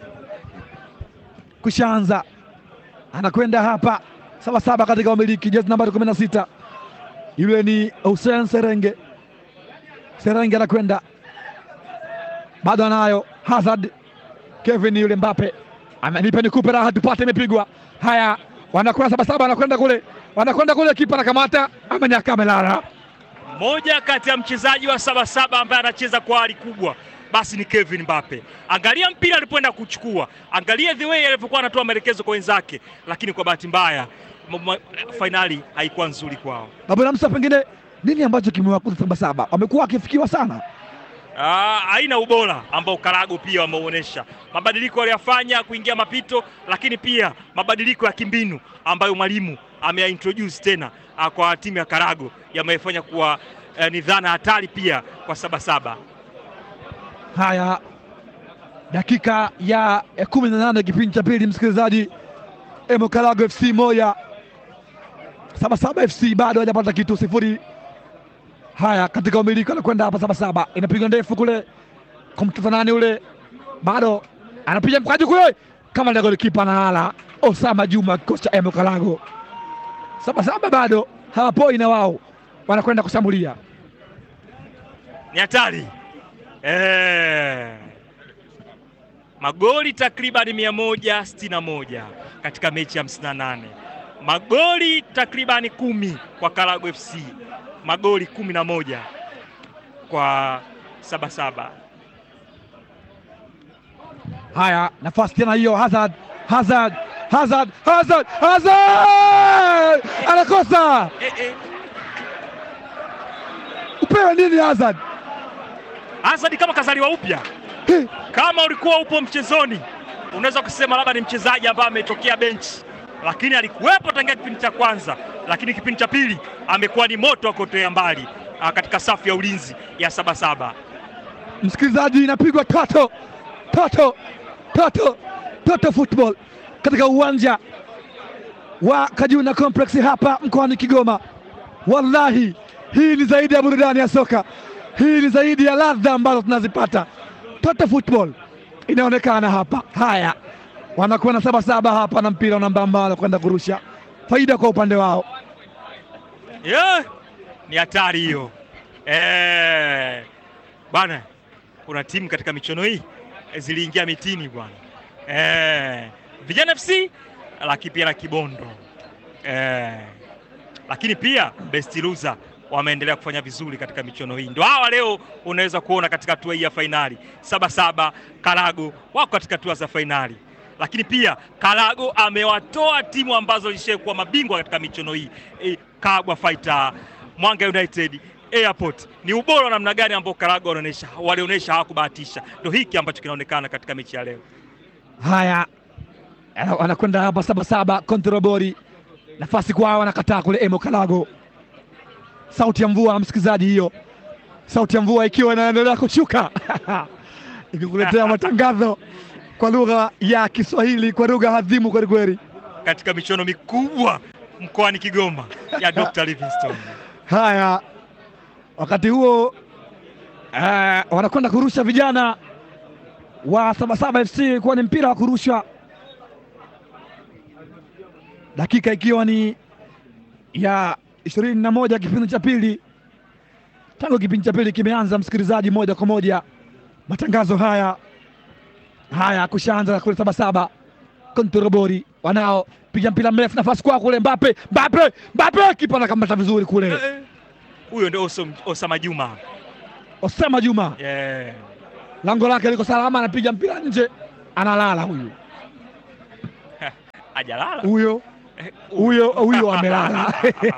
kushaanza, anakwenda hapa Sabasaba katika umiliki jezi nambari kumi na sita yule ni Hussein Serenge. Serenge anakwenda bado anayo Hazard Kevin yule Mbappe amenipa nikupe raha tupate, imepigwa. Haya, wanakwenda Sabasaba, wanakwenda kule, wanakwenda kule, kipa anakamata, amenyaka, amelala. Moja kati ya mchezaji wa Sabasaba ambaye anacheza kwa hali kubwa basi ni Kevin Mbappe. Angalia mpira alipoenda kuchukua, angalia the way alivyokuwa anatoa maelekezo kwa wenzake, lakini kwa bahati mbaya fainali haikuwa nzuri kwao. Babu Namsa, pengine nini ambacho kimewakuta Sabasaba? Wamekuwa wakifikiwa sana Ah, haina ubora ambao Karago pia wameuonesha. Mabadiliko waliyafanya kuingia mapito, lakini pia mabadiliko ya kimbinu ambayo mwalimu ameyaintroduce tena ah, kwa timu ya Karago yamefanya kuwa eh, ni dhana hatari pia kwa Sabasaba. Haya, dakika ya kumi na nane kipindi cha pili, msikilizaji. Emokalago FC moja Sabasaba FC bado hajapata kitu, sifuri. Haya, katika umiliki anakwenda hapa Sabasaba, inapiga ndefu kule kumtoza nani ule, bado anapiga mkaji kule, kama ndio golikipa analala. Osama Juma, kikosi cha Emokalago. Sabasaba bado hawapoi na wao wanakwenda kushambulia, ni hatari eh. Magoli takribani mia moja sitini na moja katika mechi ya 58 magoli takribani kumi kwa Karago FC, magoli kumi na moja kwa Sabasaba. Haya, nafasi tena hiyo, Hazard, Hazard, Hazard, Hazard, Hazard anakosa. Eh, eh. Upewe nini Hazard? Hazard kama kazaliwa upya. He, Kama ulikuwa upo mchezoni, unaweza kusema labda ni mchezaji ambaye ametokea benchi, lakini alikuwepo tangia kipindi cha kwanza, lakini kipindi cha pili amekuwa ni moto wa kuotea mbali ah, katika safu ya ulinzi ya Sabasaba. Msikilizaji, inapigwa toto toto toto toto football katika uwanja wa Kajuna Complex hapa mkoani Kigoma. Wallahi, hii ni zaidi ya burudani ya soka, hii ni zaidi ya ladha ambazo tunazipata. Toto football inaonekana hapa. Haya, wanakuwa na Sabasaba hapa na mpira unambamba, wanakwenda kurusha, faida kwa upande wao. Yeah, ni hatari hiyo eh, bwana. Kuna timu katika michuano hii eh, ziliingia mitini bwana eh, Vijana FC lakini pia na Kibondo eh, lakini pia Best Loser wameendelea kufanya vizuri katika michuano hii. Ndio hawa leo unaweza kuona katika hatua hii ya fainali. Sabasaba Karago wako katika hatua za fainali, lakini pia Karago amewatoa timu ambazo zishakuwa mabingwa katika michuano hii e, Kagwa Fighter, Mwanga United, Airport. Ni ubora wa namna gani ambao Karago wanaonyesha, walionyesha hawakubahatisha. Ndio hiki ambacho kinaonekana katika mechi ya leo. Haya, ana- wanakwenda hapa Sabasaba Kontrabori, nafasi kwao, wanakataa kule Emo Kalago. Sauti ya mvua, msikilizaji, hiyo sauti ya mvua ikiwa inaendelea kushuka ikikuletea matangazo kwa lugha ya Kiswahili, kwa lugha hadhimu kwelikweli. katika michuano mikubwa mkoani Kigoma ya Dr. Livingstone. Haya, wakati huo eh, wanakwenda kurusha vijana wa Sabasaba FC kuwa ni mpira wa kurusha, dakika ikiwa ni ya ishirini na moja kipindi cha pili. Tangu kipindi cha pili kimeanza, msikilizaji, moja kwa moja matangazo haya haya kushaanza kule Sabasaba Kontorobori wanao piga mpira mrefu, nafasi kwa kule Mbappe, Mbappe, Mbappe, kipa anakamata vizuri kule. Eh, huyo ndio Osam- Osama Juma Osama Juma yeah. lango lake liko salama, anapiga mpira nje, analala huyu Ajalala huyo Eh, huyo huyo amelala.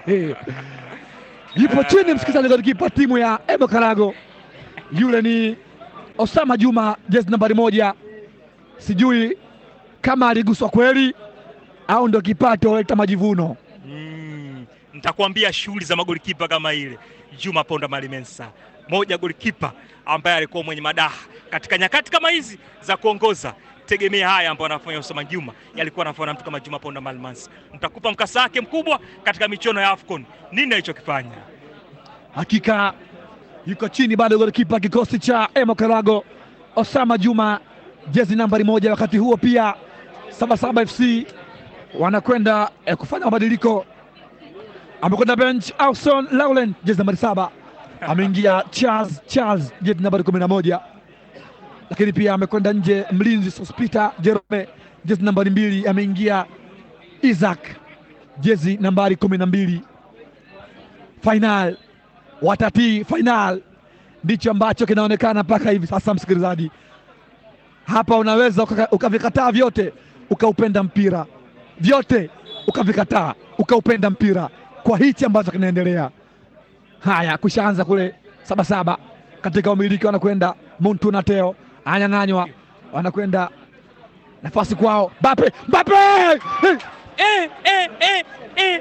Yupo chini msikilizaji, golikipa timu ya Ebo Karago, yule ni Osama Juma, jezi nambari moja. Sijui kama aliguswa kweli au ndo kipato leta majivuno. Mm, nitakwambia shughuli za magolikipa kama ile. Juma Ponda Malimensa, moja golikipa ambaye alikuwa mwenye madaha katika nyakati kama hizi za kuongoza. Tegemea haya ambayo anafanya Osama Juma yalikuwa anafanya na mtu kama Juma Ponda Malimensa. Nitakupa mkasa wake mkubwa katika michuano ya AFCON, nini alichokifanya. Hakika yuko chini bado golikipa kikosi cha Emo Karago, Osama Juma, jezi nambari moja. Wakati huo pia Sabasaba FC wanakwenda eh, kufanya mabadiliko. Amekwenda bench Auson Laulen, jezi nambari saba, ameingia Charles Charles, jezi nambari kumi na moja. Lakini pia amekwenda nje mlinzi Sospita Jerome, jezi nambari mbili, ameingia Isaac, jezi nambari kumi na mbili. Final watatii final, ndicho ambacho kinaonekana mpaka hivi sasa. Msikilizaji, hapa unaweza ukaka- ukavikataa vyote ukaupenda mpira, vyote ukavikataa ukaupenda mpira kwa hichi ambacho kinaendelea. Haya, kushaanza kule Sabasaba katika umiliki, wanakwenda Muntu Teo anyang'anywa, wanakwenda nafasi kwao, Mbappe Mbappe Eh! Eh, eh, eh, eh.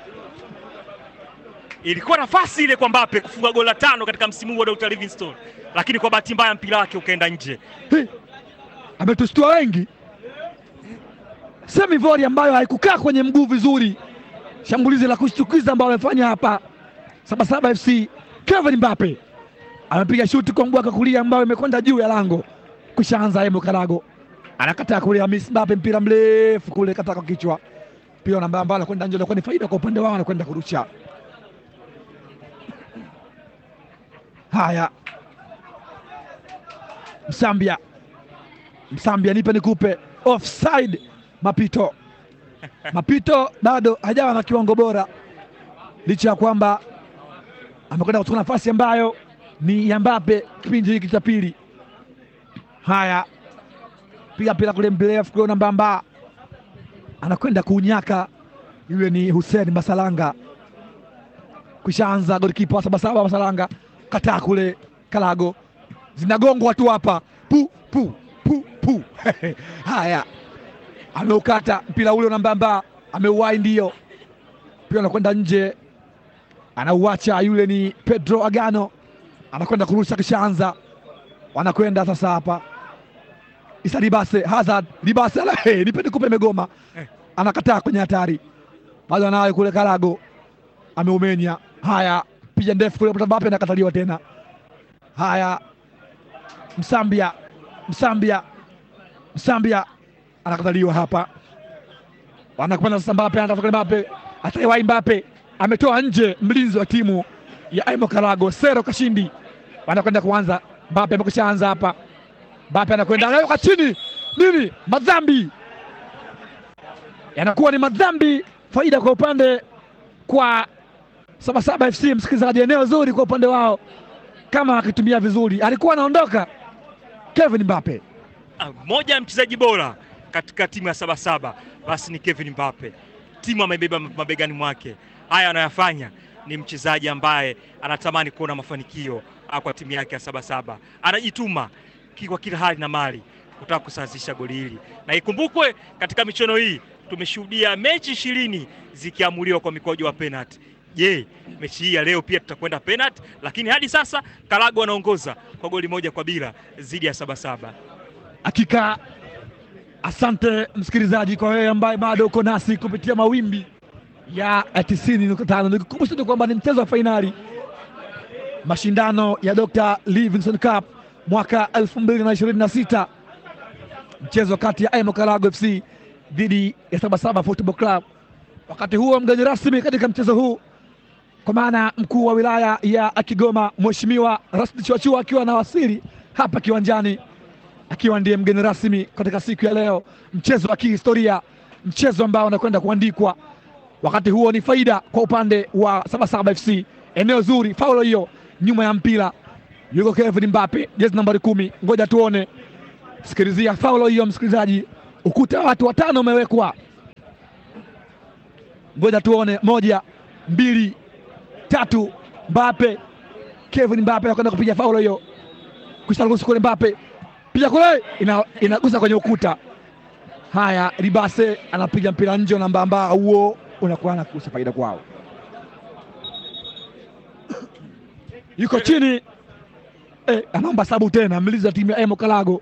Ilikuwa nafasi ile kwa Mbappe kufunga goli la tano katika msimu huu wa Dr. Livingstone, lakini kwa bahati mbaya mpira wake ukaenda nje. Hey, ametustua wengi. Semivori ambayo haikukaa kwenye mguu vizuri, shambulizi la kushtukiza ambalo amefanya hapa Sabasaba FC. Kevin Mbappe amepiga shuti kwa mguu wake kulia ambayo imekwenda juu ya lango, kushaanza Emo Karago anakataa kule, Hamis Mbappe mpira mrefu kule, kata kwa kichwa, mpira namba ambao anakwenda nje, anakuwa ni faida kwa upande wao, anakwenda kurusha. Haya, Msambia, Msambia, nipe nikupe, offside. Mapito, Mapito bado hajawa na kiwango bora, licha ya kwamba amekwenda kuchukua nafasi ambayo ni ya Mbappe kipindi hiki cha pili. Haya, piga mpira kule mrefu kule, na Mbamba anakwenda kuunyaka, yule ni Hussein Masalanga. Kushaanza golikipa wa Sabasaba Masalanga, kataa kule Kalago, zinagongwa tu hapa pu pu pu pu. Haya, ameukata mpira ule na Mbamba, ameuwai, ndio mpira anakwenda nje, anauacha. Yule ni Pedro Agano, anakwenda kurusha, kishaanza wanakwenda sasa hapa Isa Libase Hazard Libase ala hey, nipe nikupe megoma Eh. anakataa kwenye hatari bado anayo kule Karago ameumenya. Haya, piga ndefu kule Mbappe anakataliwa tena. Haya, Msambia Msambia Msambia anakataliwa hapa, wanakwenda sasa. Mbappe anatafuta Mbappe, ataiwai Mbappe ametoa nje mlinzi wa timu ya Emo Karago Sero Kashindi, wanakwenda kuanza. Mbappe amekwisha anza hapa Mbappe anakwenda anaweka chini nini, madhambi yanakuwa ni madhambi, faida kwa upande kwa Sabasaba FC. Msikilizaji, eneo zuri kwa upande wao, kama akitumia vizuri, alikuwa anaondoka Kevin Mbappe. Ah, Moja ya mchezaji bora katika timu ya Sabasaba basi ni Kevin Mbappe. Timu amebeba mabegani mwake. Haya anayofanya ni mchezaji ambaye anatamani kuona mafanikio ah, kwa timu yake ya Sabasaba. Anajituma ki- kwa kila hali na mali kutaka kusawazisha goli hili, na ikumbukwe katika michuano hii tumeshuhudia mechi ishirini zikiamuliwa kwa mikwaju wa penalti. Je, mechi hii ya leo pia tutakwenda penalti? Lakini hadi sasa Karago anaongoza kwa goli moja kwa bila dhidi ya Sabasaba. Hakika asante msikilizaji, kwa wewe ambaye bado uko nasi kupitia mawimbi ya 90.5. Nikukumbusha tu kwamba ni mchezo wa fainali mashindano ya Dr. Livingstone Cup mwaka 2026 mchezo kati ya Emo Karago FC dhidi ya Sabasaba Football Club. Wakati huo mgeni rasmi katika mchezo huu kwa maana mkuu wa wilaya ya Kigoma Mheshimiwa Rashid Chiwachua akiwa anawasili hapa kiwanjani akiwa ndiye mgeni rasmi katika siku ya leo, mchezo wa kihistoria mchezo ambao unakwenda kuandikwa. Wakati huo ni faida kwa upande wa Sabasaba FC, eneo zuri, faulo hiyo nyuma ya mpira yuko Kevin Mbappe, jezi nambari kumi. Ngoja tuone, sikilizia faulo hiyo msikilizaji, ukuta wa watu watano umewekwa. Ngoja tuone, moja, mbili, tatu. Mbappe, Kevin Mbappe anakwenda kupiga faulo hiyo, kusharuhusu kule. Mbappe piga kule, ina, inagusa kwenye ukuta. Haya, Ribase anapiga mpira nje, namba ambao huo unakuwa nakusa faida kwao. Yuko chini eh, anaomba sabu tena, mliza timu ya Emo Kalago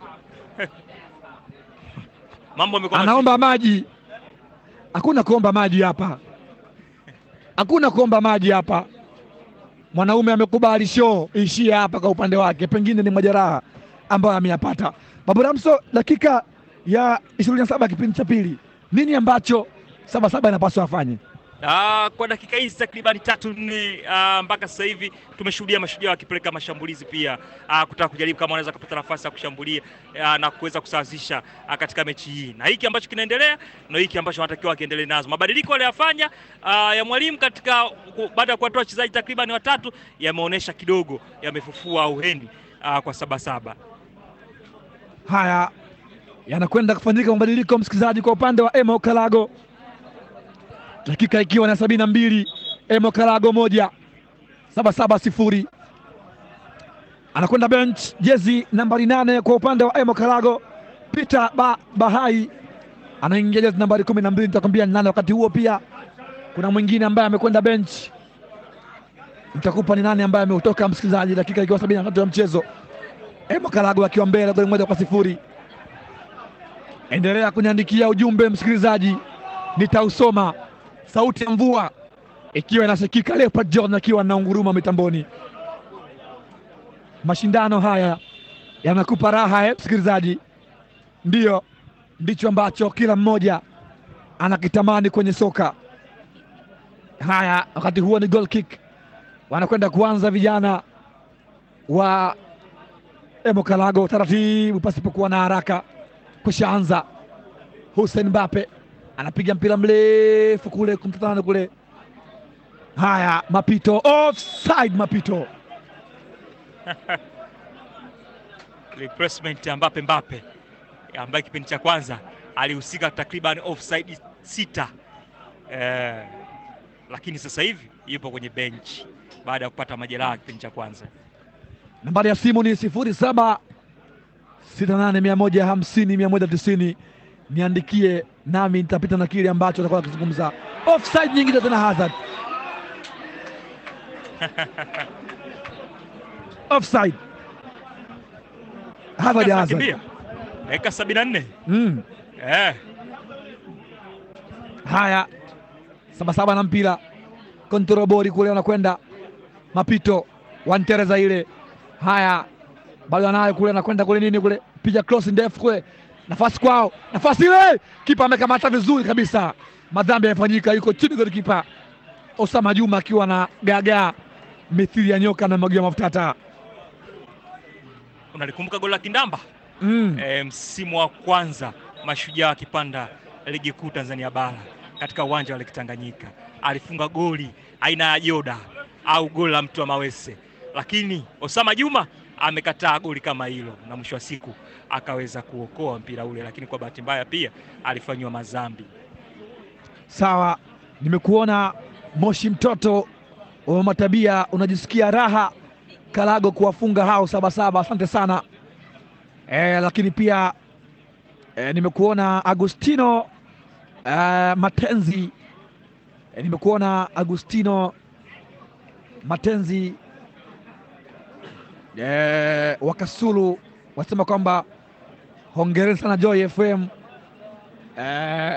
Mambo yamekuwa anaomba maji. Hakuna kuomba maji hapa, hakuna kuomba maji hapa. Mwanaume amekubali show ishie hapa kwa upande wake, pengine ni majeraha ambayo ameyapata. Babu Ramso, dakika ya ishirini na saba kipindi cha pili, nini ambacho Sabasaba inapaswa afanye? Ah, kwa dakika hizi takribani tatu nne ah, mpaka sasa hivi tumeshuhudia mashujaa wakipeleka mashambulizi pia ah, kutaka kujaribu kama wanaweza kupata nafasi ya kushambulia ah, na kuweza kusawazisha ah, katika mechi hii, na hiki ambacho kinaendelea na hiki ambacho wanatakiwa wakiendelee nazo. Mabadiliko waliyofanya ah, ya mwalimu katika ku- baada ya kuwatoa wachezaji takribani watatu yameonyesha kidogo yamefufua uhendi ah, kwa Sabasaba. Haya yanakwenda kufanyika mabadiliko, msikilizaji, kwa upande wa Emo Kalago, dakika ikiwa na sabini na mbili Emo Kalago moja Sabasaba sifuri. Anakwenda bench jezi nambari nane kwa upande wa Emo Kalago, Peter ba, Bahai anaingia jezi nambari kumi na mbili. Nitakwambia ni nane. Wakati huo pia kuna mwingine ambaye amekwenda bench, nitakupa ni nane ambaye ameutoka, msikilizaji, dakika ikiwa sabini na tatu ya mchezo Emo Kalago akiwa mbele goli moja kwa sifuri. Endelea kuniandikia ujumbe msikilizaji, nitausoma. Sauti ya mvua ikiwa inasikika, Leopard John akiwa na unguruma mitamboni. Mashindano haya yanakupa raha eh, msikilizaji, ndiyo ndicho ambacho kila mmoja anakitamani kwenye soka. Haya, wakati huo ni goal kick, wanakwenda kuanza vijana wa Emo Kalago taratibu, pasipokuwa na haraka. Kushaanza Hussein Mbappe anapiga mpira mrefu kule kumtatana kule. Haya, mapito offside, mapito replacement ya Mbappe Mbappe ambaye kipindi cha kwanza alihusika takriban offside sita eh, lakini sasa hivi yupo kwenye bench baada ya kupata majeraha kipindi cha kwanza. nambari ya simu ni sifuri saba sita nane mia moja hamsini mia moja tisini. Niandikie nami nitapita na kile ambacho atakuwa akizungumza. Offside nyingine tena, Hazard offside, Hazard Hazard. Kimbia dakika sabini na nne Mm. eh, Haya, Sabasaba na mpira kontrobori kule, anakwenda mapito wantereza ile. Haya, bado anayo kule, anakwenda kule nini kule, piga cross ndefu kule, nafasi kwao, nafasi ile, kipa amekamata vizuri kabisa. Madhambi yamefanyika, yuko chini goli kipa Osama Juma akiwa na gagaa mithili ya nyoka na mwagia mafuta taa. unalikumbuka goli la Kindamba Mm. eh, msimu wa kwanza mashujaa akipanda ligi kuu Tanzania bara katika uwanja wa Lake Tanganyika alifunga goli aina ya joda au goli la mtu wa mawese, lakini Osama Juma amekataa goli kama hilo, na mwisho wa siku akaweza kuokoa mpira ule, lakini kwa bahati mbaya pia alifanyiwa madhambi. Sawa, nimekuona Moshi mtoto wa matabia, unajisikia raha Kalago kuwafunga hao Sabasaba, asante sana e, lakini pia e, nimekuona Agustino e, Matenzi e, nimekuona Agustino Matenzi e, Wakasulu wasema kwamba hongereni sana Joy FM e,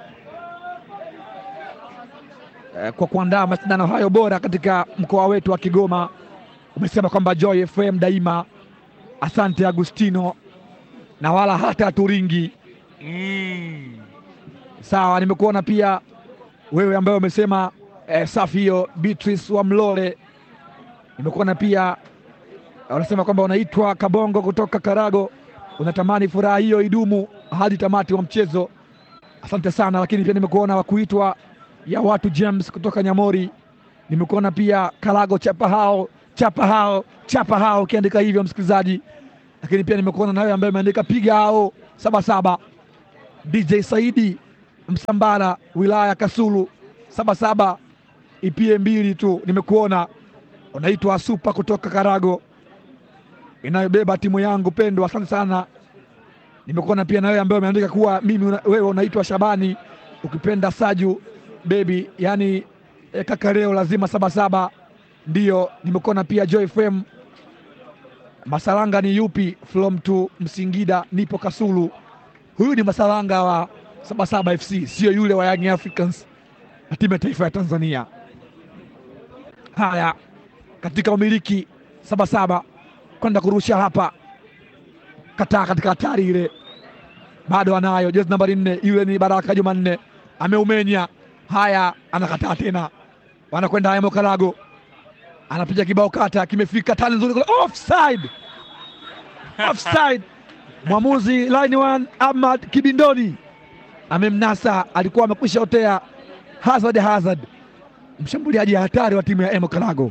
eh, kwa kuandaa mashindano hayo bora katika mkoa wetu wa Kigoma. Umesema kwamba Joy FM daima. Asante Agustino, na wala hata turingi. Mm. Sawa, nimekuona pia wewe ambaye umesema eh, safi hiyo. Beatrice wa Mlole, nimekuona pia unasema kwamba unaitwa Kabongo kutoka Karago, unatamani furaha hiyo idumu hadi tamati wa mchezo. asante sana. Lakini pia nimekuona wa kuitwa ya watu James kutoka Nyamori, nimekuona pia Kalago chapa hao chapa hao chapa hao, ukiandika hivyo msikilizaji. Lakini pia nimekuona nawe ambaye ameandika piga hao saba saba. DJ Saidi Msambara wilaya Kasulu saba saba, ipie mbili tu. Nimekuona unaitwa Supa kutoka Karago inayobeba timu yangu pendwa, asante sana. Nimekuona pia na wewe ambaye umeandika kuwa mimi una, wewe unaitwa Shabani ukipenda Saju bebi, yani eh, kaka leo lazima saba saba. Ndiyo, nimekuona pia Joy FM Masalanga ni yupi from to Msingida, nipo Kasulu. Huyu ni Masalanga wa Sabasaba FC, sio yule wa Young Africans na timu ya taifa ya Tanzania. Haya, katika umiliki Sabasaba kwenda kurusha hapa, kataa katika hatari ile, bado anayo jezi nambari nne, yule ni Baraka Jumanne, ameumenya. Haya, anakataa tena, wanakwenda haya Mokalago anapiga kibao kata, kimefika tani nzuri kule, offside, offside. Mwamuzi line one Ahmad Kibindoni amemnasa, alikuwa amekwisha otea Hazard. Hazard mshambuliaji hatari wa timu ya Emo Kalago.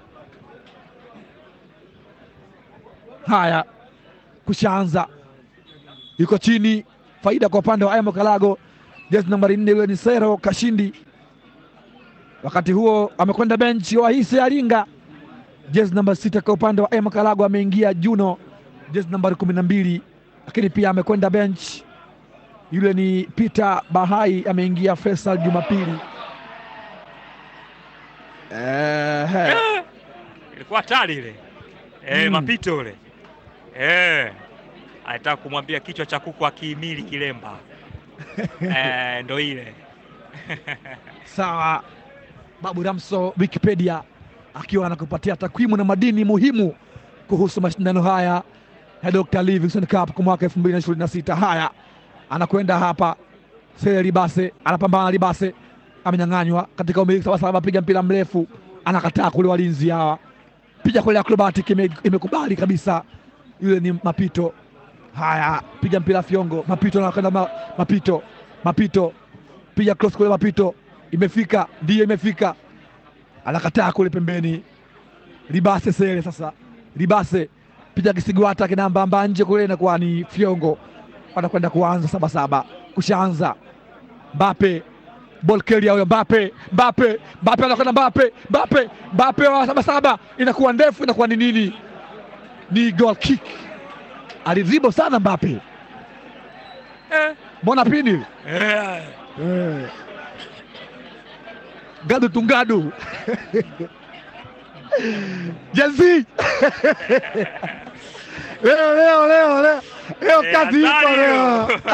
Haya, kushaanza, yuko chini, faida kwa upande wa Emo Kalago, jezi nambari nne, yule ni Sero Kashindi wakati huo amekwenda benchi Wahise Aringa, jezi namba sita kwa upande wa Ema Kalago ameingia Juno, jezi nambari kumi na mbili, lakini pia amekwenda benchi yule ni Peter Bahai ameingia Faisal Jumapili. Ehe, ilikuwa hatari ile eh, Mm. mapito ule eh, alitaka kumwambia kichwa cha kuku akihimili kilemba eh, ndo ile sawa. Babu Ramso Wikipedia akiwa anakupatia takwimu na madini muhimu kuhusu mashindano haya ya Dr. Livingstone Cup kwa mwaka 2026. Haya, anakwenda hapa Sele Libase, anapambana Libase, amenyang'anywa katika umiliki sawa sawa, piga mpira mrefu, anakataa kule, walinzi hawa piga kule, acrobatic ime- imekubali kabisa, yule ni Mapito. Haya, piga mpira Fiongo, Mapito anakwenda ma, Mapito, Mapito piga cross kule, Mapito imefika, ndiyo imefika, anakataa kule pembeni, Libase Sele sasa, Libase piga kisigwata kinambamba nje kule, inakuwa ni Fiongo wanakwenda kuanza saba saba, kushaanza Mbape Bolkelia huyo Mbape Mbape Mbape anakwenda Mbape Mbape Mbape wa saba saba, inakuwa ndefu, inakuwa ni nini? Ni goal kick, alidribo sana Mbape, eh, mbona pini eh. eh. Gadu tungadu Jezi leo leo leo leo leo Eh, kazi iko hatari leo. hiyo.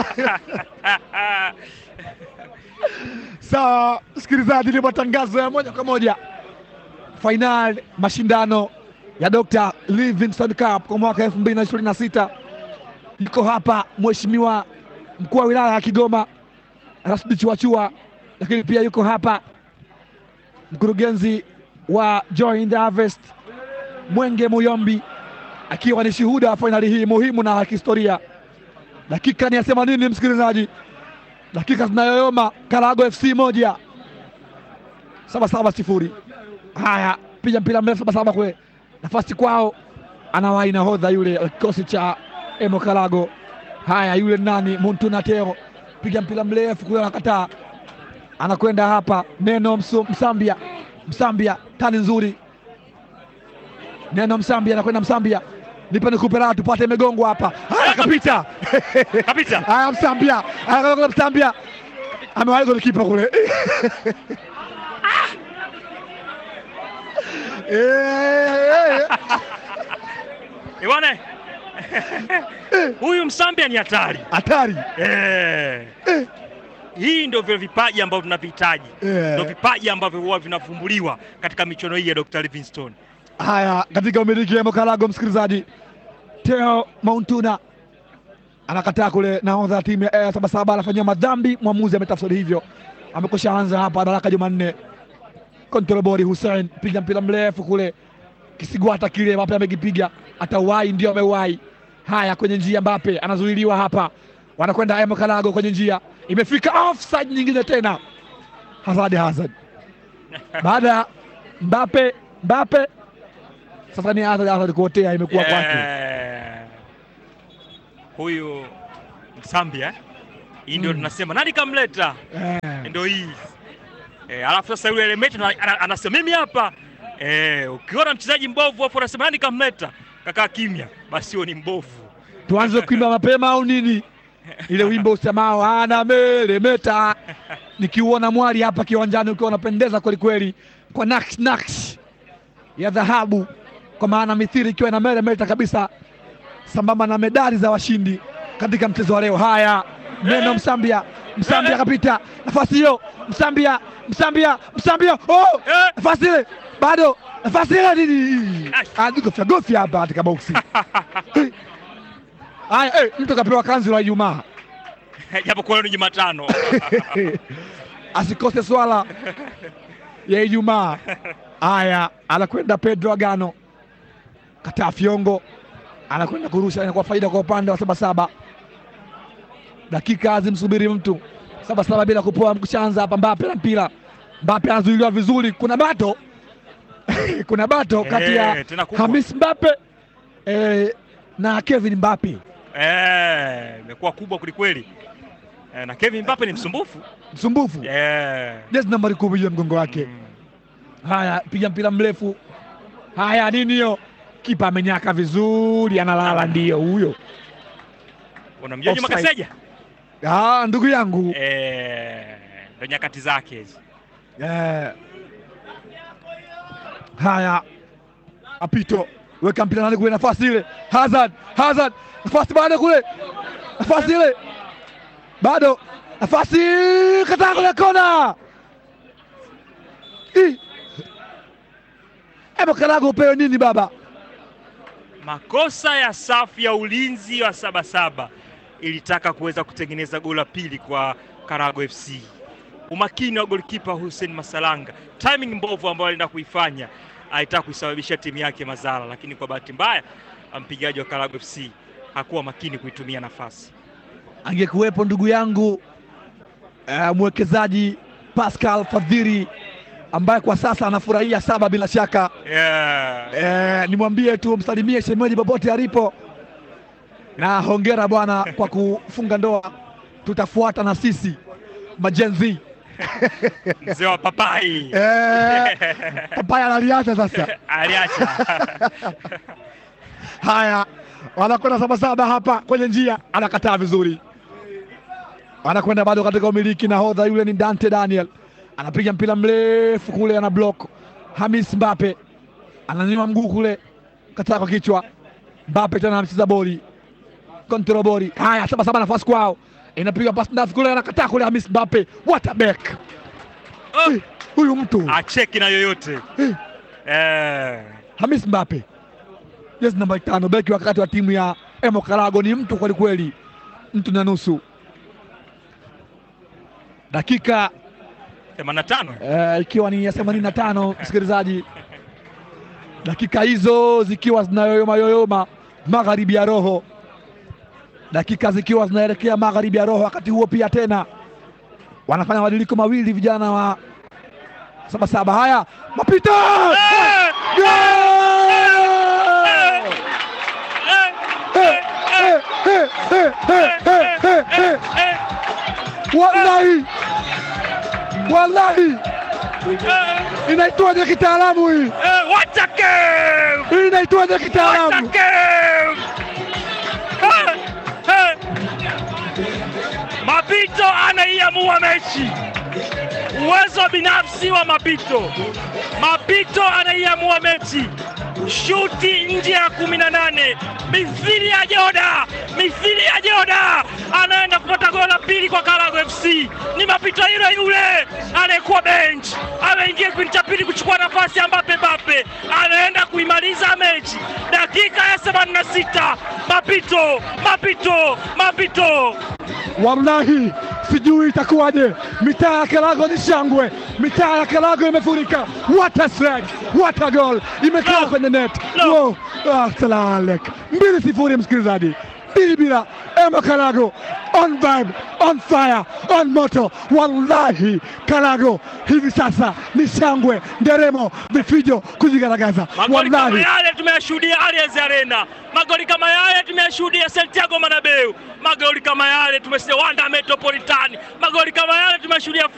Sawa msikilizaji, ni matangazo ya moja kwa moja fainali mashindano ya Dr. Livingstone Cup kwa mwaka 2026. Yuko hapa mheshimiwa mkuu wa wilaya ya Kigoma Rasmi Chuachua, lakini pia yuko hapa mkurugenzi wa Joy in the Harvest Mwenge Muyombi akiwa ni shuhuda wa fainali hii muhimu na ya kihistoria. Dakika ni ya themanini, msikilizaji, dakika zinayoyoma. Karago FC moja saba saba sifuri. Haya, piga mpira mrefu saba saba kule, nafasi kwao, anawahi nahodha yule wa kikosi cha Emo Karago. Haya, yule nani Muntuna Teo, piga mpira mrefu kule, anakataa, anakwenda hapa Neno Msu, Msambia Msambia, tani nzuri Neno Msambia anakwenda Msambia, nipe nikupe raha tupate imegongwa hapa. Haya, kapita Kapita. Haya, Msambia anakwenda Msambia, amewahi golikipa kule Eh, Eh, bwana huyu Msambia ni hatari hatari eh. Hii ndio vile vipaji ambavyo tunavihitaji, Eh. ndio vipaji ambavyo huwa vinavumbuliwa katika michuano hii ya Dr. Livingstone. Haya, katika umiliki wa Mokalago, msikilizaji, Teo Mauntuna anakataa kule, nahodha ya timu ya Air Sabasaba anafanyia madhambi, mwamuzi ametafsiri hivyo. Amekusha anza hapa, Baraka Jumanne kontrolbori Hussein piga mpira mrefu kule, kisigwata kile Mbappe amekipiga, atauwai, ndio ameuwai. Haya, kwenye njia Mbappe anazuiliwa hapa, wanakwenda Air Mokalago kwenye njia, imefika offside nyingine tena. Hazard Hazard baada ya Mbappe Mbappe, sasa ni Hazard Hazard kuotea, imekuwa kwake. Eh, huyu Msambia eh? hii ndio Mm. tunasema nani kamleta, Eh, ndio hii eh, alafu sasa yule Lemaitre ana- ana- anasema mimi hapa eh, ukiona mchezaji mbovu afu anasema nani kamleta, kakaa kimya, basi huyo ni mbovu. tuanze kuimba mapema au nini? Ile wimbo usemao ana melemeta, nikiuona mwali hapa kiwanjani ukiwa unapendeza kweli kweli, kwa naksh naksh ya dhahabu, kwa maana mithiri ikiwa ina melemeta kabisa, sambamba na medali za washindi katika mchezo wa leo. Haya, neno Msambia, Msambia kapita nafasi hiyo, Msambia, Msambia, Msambia, oh! Eh, nafasi ile bado, nafasi ile nini? Gofya gofya hapa katika boksi. Haya, eh, mtu kapewa kanzu la Ijumaa japo kwa leo ni Jumatano. asikose swala ya Ijumaa. Haya, anakwenda Pedro Agano, kataa fyongo, anakwenda kurusha, inakuwa faida kwa upande wa Sabasaba. Dakika hazimsubiri mtu. Sabasaba bila kupoa, mkushaanza hapa. Mbape na mpira, Mbape anazuiliwa vizuri, kuna bato kuna bato kati ya Eh, tena kubwa. Hamis Mbape eh, na Kevin Mbape. Eh, imekuwa kubwa kwelikweli. Eh, na Kevin Mbappe ni msumbufu. Msumbufu Eh. jezi nambari kumi juu ya mgongo wake. Mm. Haya, piga mpira mrefu. Haya, nini hiyo? Kipa amenyaka vizuri, analala. Ndiyo huyo, Unamjua Juma Offside. Kaseja? ah, ndugu yangu Eh, ndo nyakati zake hizi. eh. Haya, apito weka mpira nani kule, nafasi ile. Hazard, Hazard, nafasi bado kule, nafasi ile bado, nafasi kataa kule, kona. Ih. Hebu Karago upewe nini baba? Makosa ya safu ya ulinzi wa Sabasaba ilitaka kuweza kutengeneza goli la pili kwa Karago FC. Umakini wa golikipa Hussein Masalanga, timing mbovu ambayo alienda kuifanya, alitaka kuisababisha timu yake madhara, lakini kwa bahati mbaya mpigaji wa Karago FC hakuwa makini kuitumia nafasi. angekuwepo ndugu yangu uh, mwekezaji Pascal Fadhiri ambaye kwa sasa anafurahia saba bila shaka. Yeah. Eh, nimwambie tu msalimie shemeji popote alipo, na hongera bwana kwa kufunga ndoa. Tutafuata na sisi majenzi Mzee wa papai eh, papaya analiacha sasa. aliacha Haya, wanakwenda sabasaba hapa kwenye njia, anakataa vizuri, anakwenda bado katika umiliki. Nahodha yule ni Dante Daniel, anapiga mpira mrefu kule, ana block. Hamis Mbape ananyima mguu kule, kataa kwa kichwa. Mbape tena anacheza boli, kontrol boli. Haya, sabasaba nafasi kwao, inapiga pasi ndafu kule, anakataa kule. Hamis Mbape, what a back! Oh. Eh, Huyu mtu acheki na yoyote Eh. eh. Hamis Mbape jezi namba tano, beki wakati wa timu ya Emo Karago, ni mtu kweli kweli, mtu na nusu. Dakika 85 eh, ikiwa ni ya themanini na tano msikilizaji, dakika hizo zikiwa zinayoyoma yoyoma magharibi ya roho, dakika zikiwa zinaelekea magharibi ya roho. Wakati huo pia tena wanafanya mabadiliko mawili vijana wa Sabasaba. Haya, mapito Eh! Goal! Eh! Eh, eh, eh, eh, eh, eh, eh. Eh! Wallahi, wallahi Eh! inaitwaje kitaalamu hii? Eh! What a game! Hii inaitwaje What a kitaalamu? game! Eh! Eh! Mapito anaiamua mechi. Uwezo binafsi wa Mapito. Mapito anaiamua mechi. Shuti nje ya kumi na nane mithili ya Joda, mithili ya Joda anaenda kupata goli la pili kwa Karago FC. Ni Mapito yule yule anayekuwa bench, ameingia kipindi cha pili kuchukua nafasi ya Mbappe. Mbappe anaenda kuimaliza mechi dakika ya 86. Mapito, Mapito, Mapito Wallahi sijui itakuwaje. Mitaa ya Karago ni shangwe, mitaa ya Karago imefurika. What a strike, what a goal, imekaa No. kwenye net. No. Wow. Ah, salam alek. mbili sifuri, msikilizaji, mbili bila. Ema Kalago on vibe, on fire, on moto. Wallahi Kalago hivi sasa ni shangwe, nderemo, vifijo kujigaragaza. Magoli kama Wallahi yale tumeyashuhudia Allianz Arena, magoli kama yale tumeyashuhudia Santiago Bernabeu, magoli kama yale tumeshuhudia Wanda Metropolitani, magoli kama yale tumeshuhudia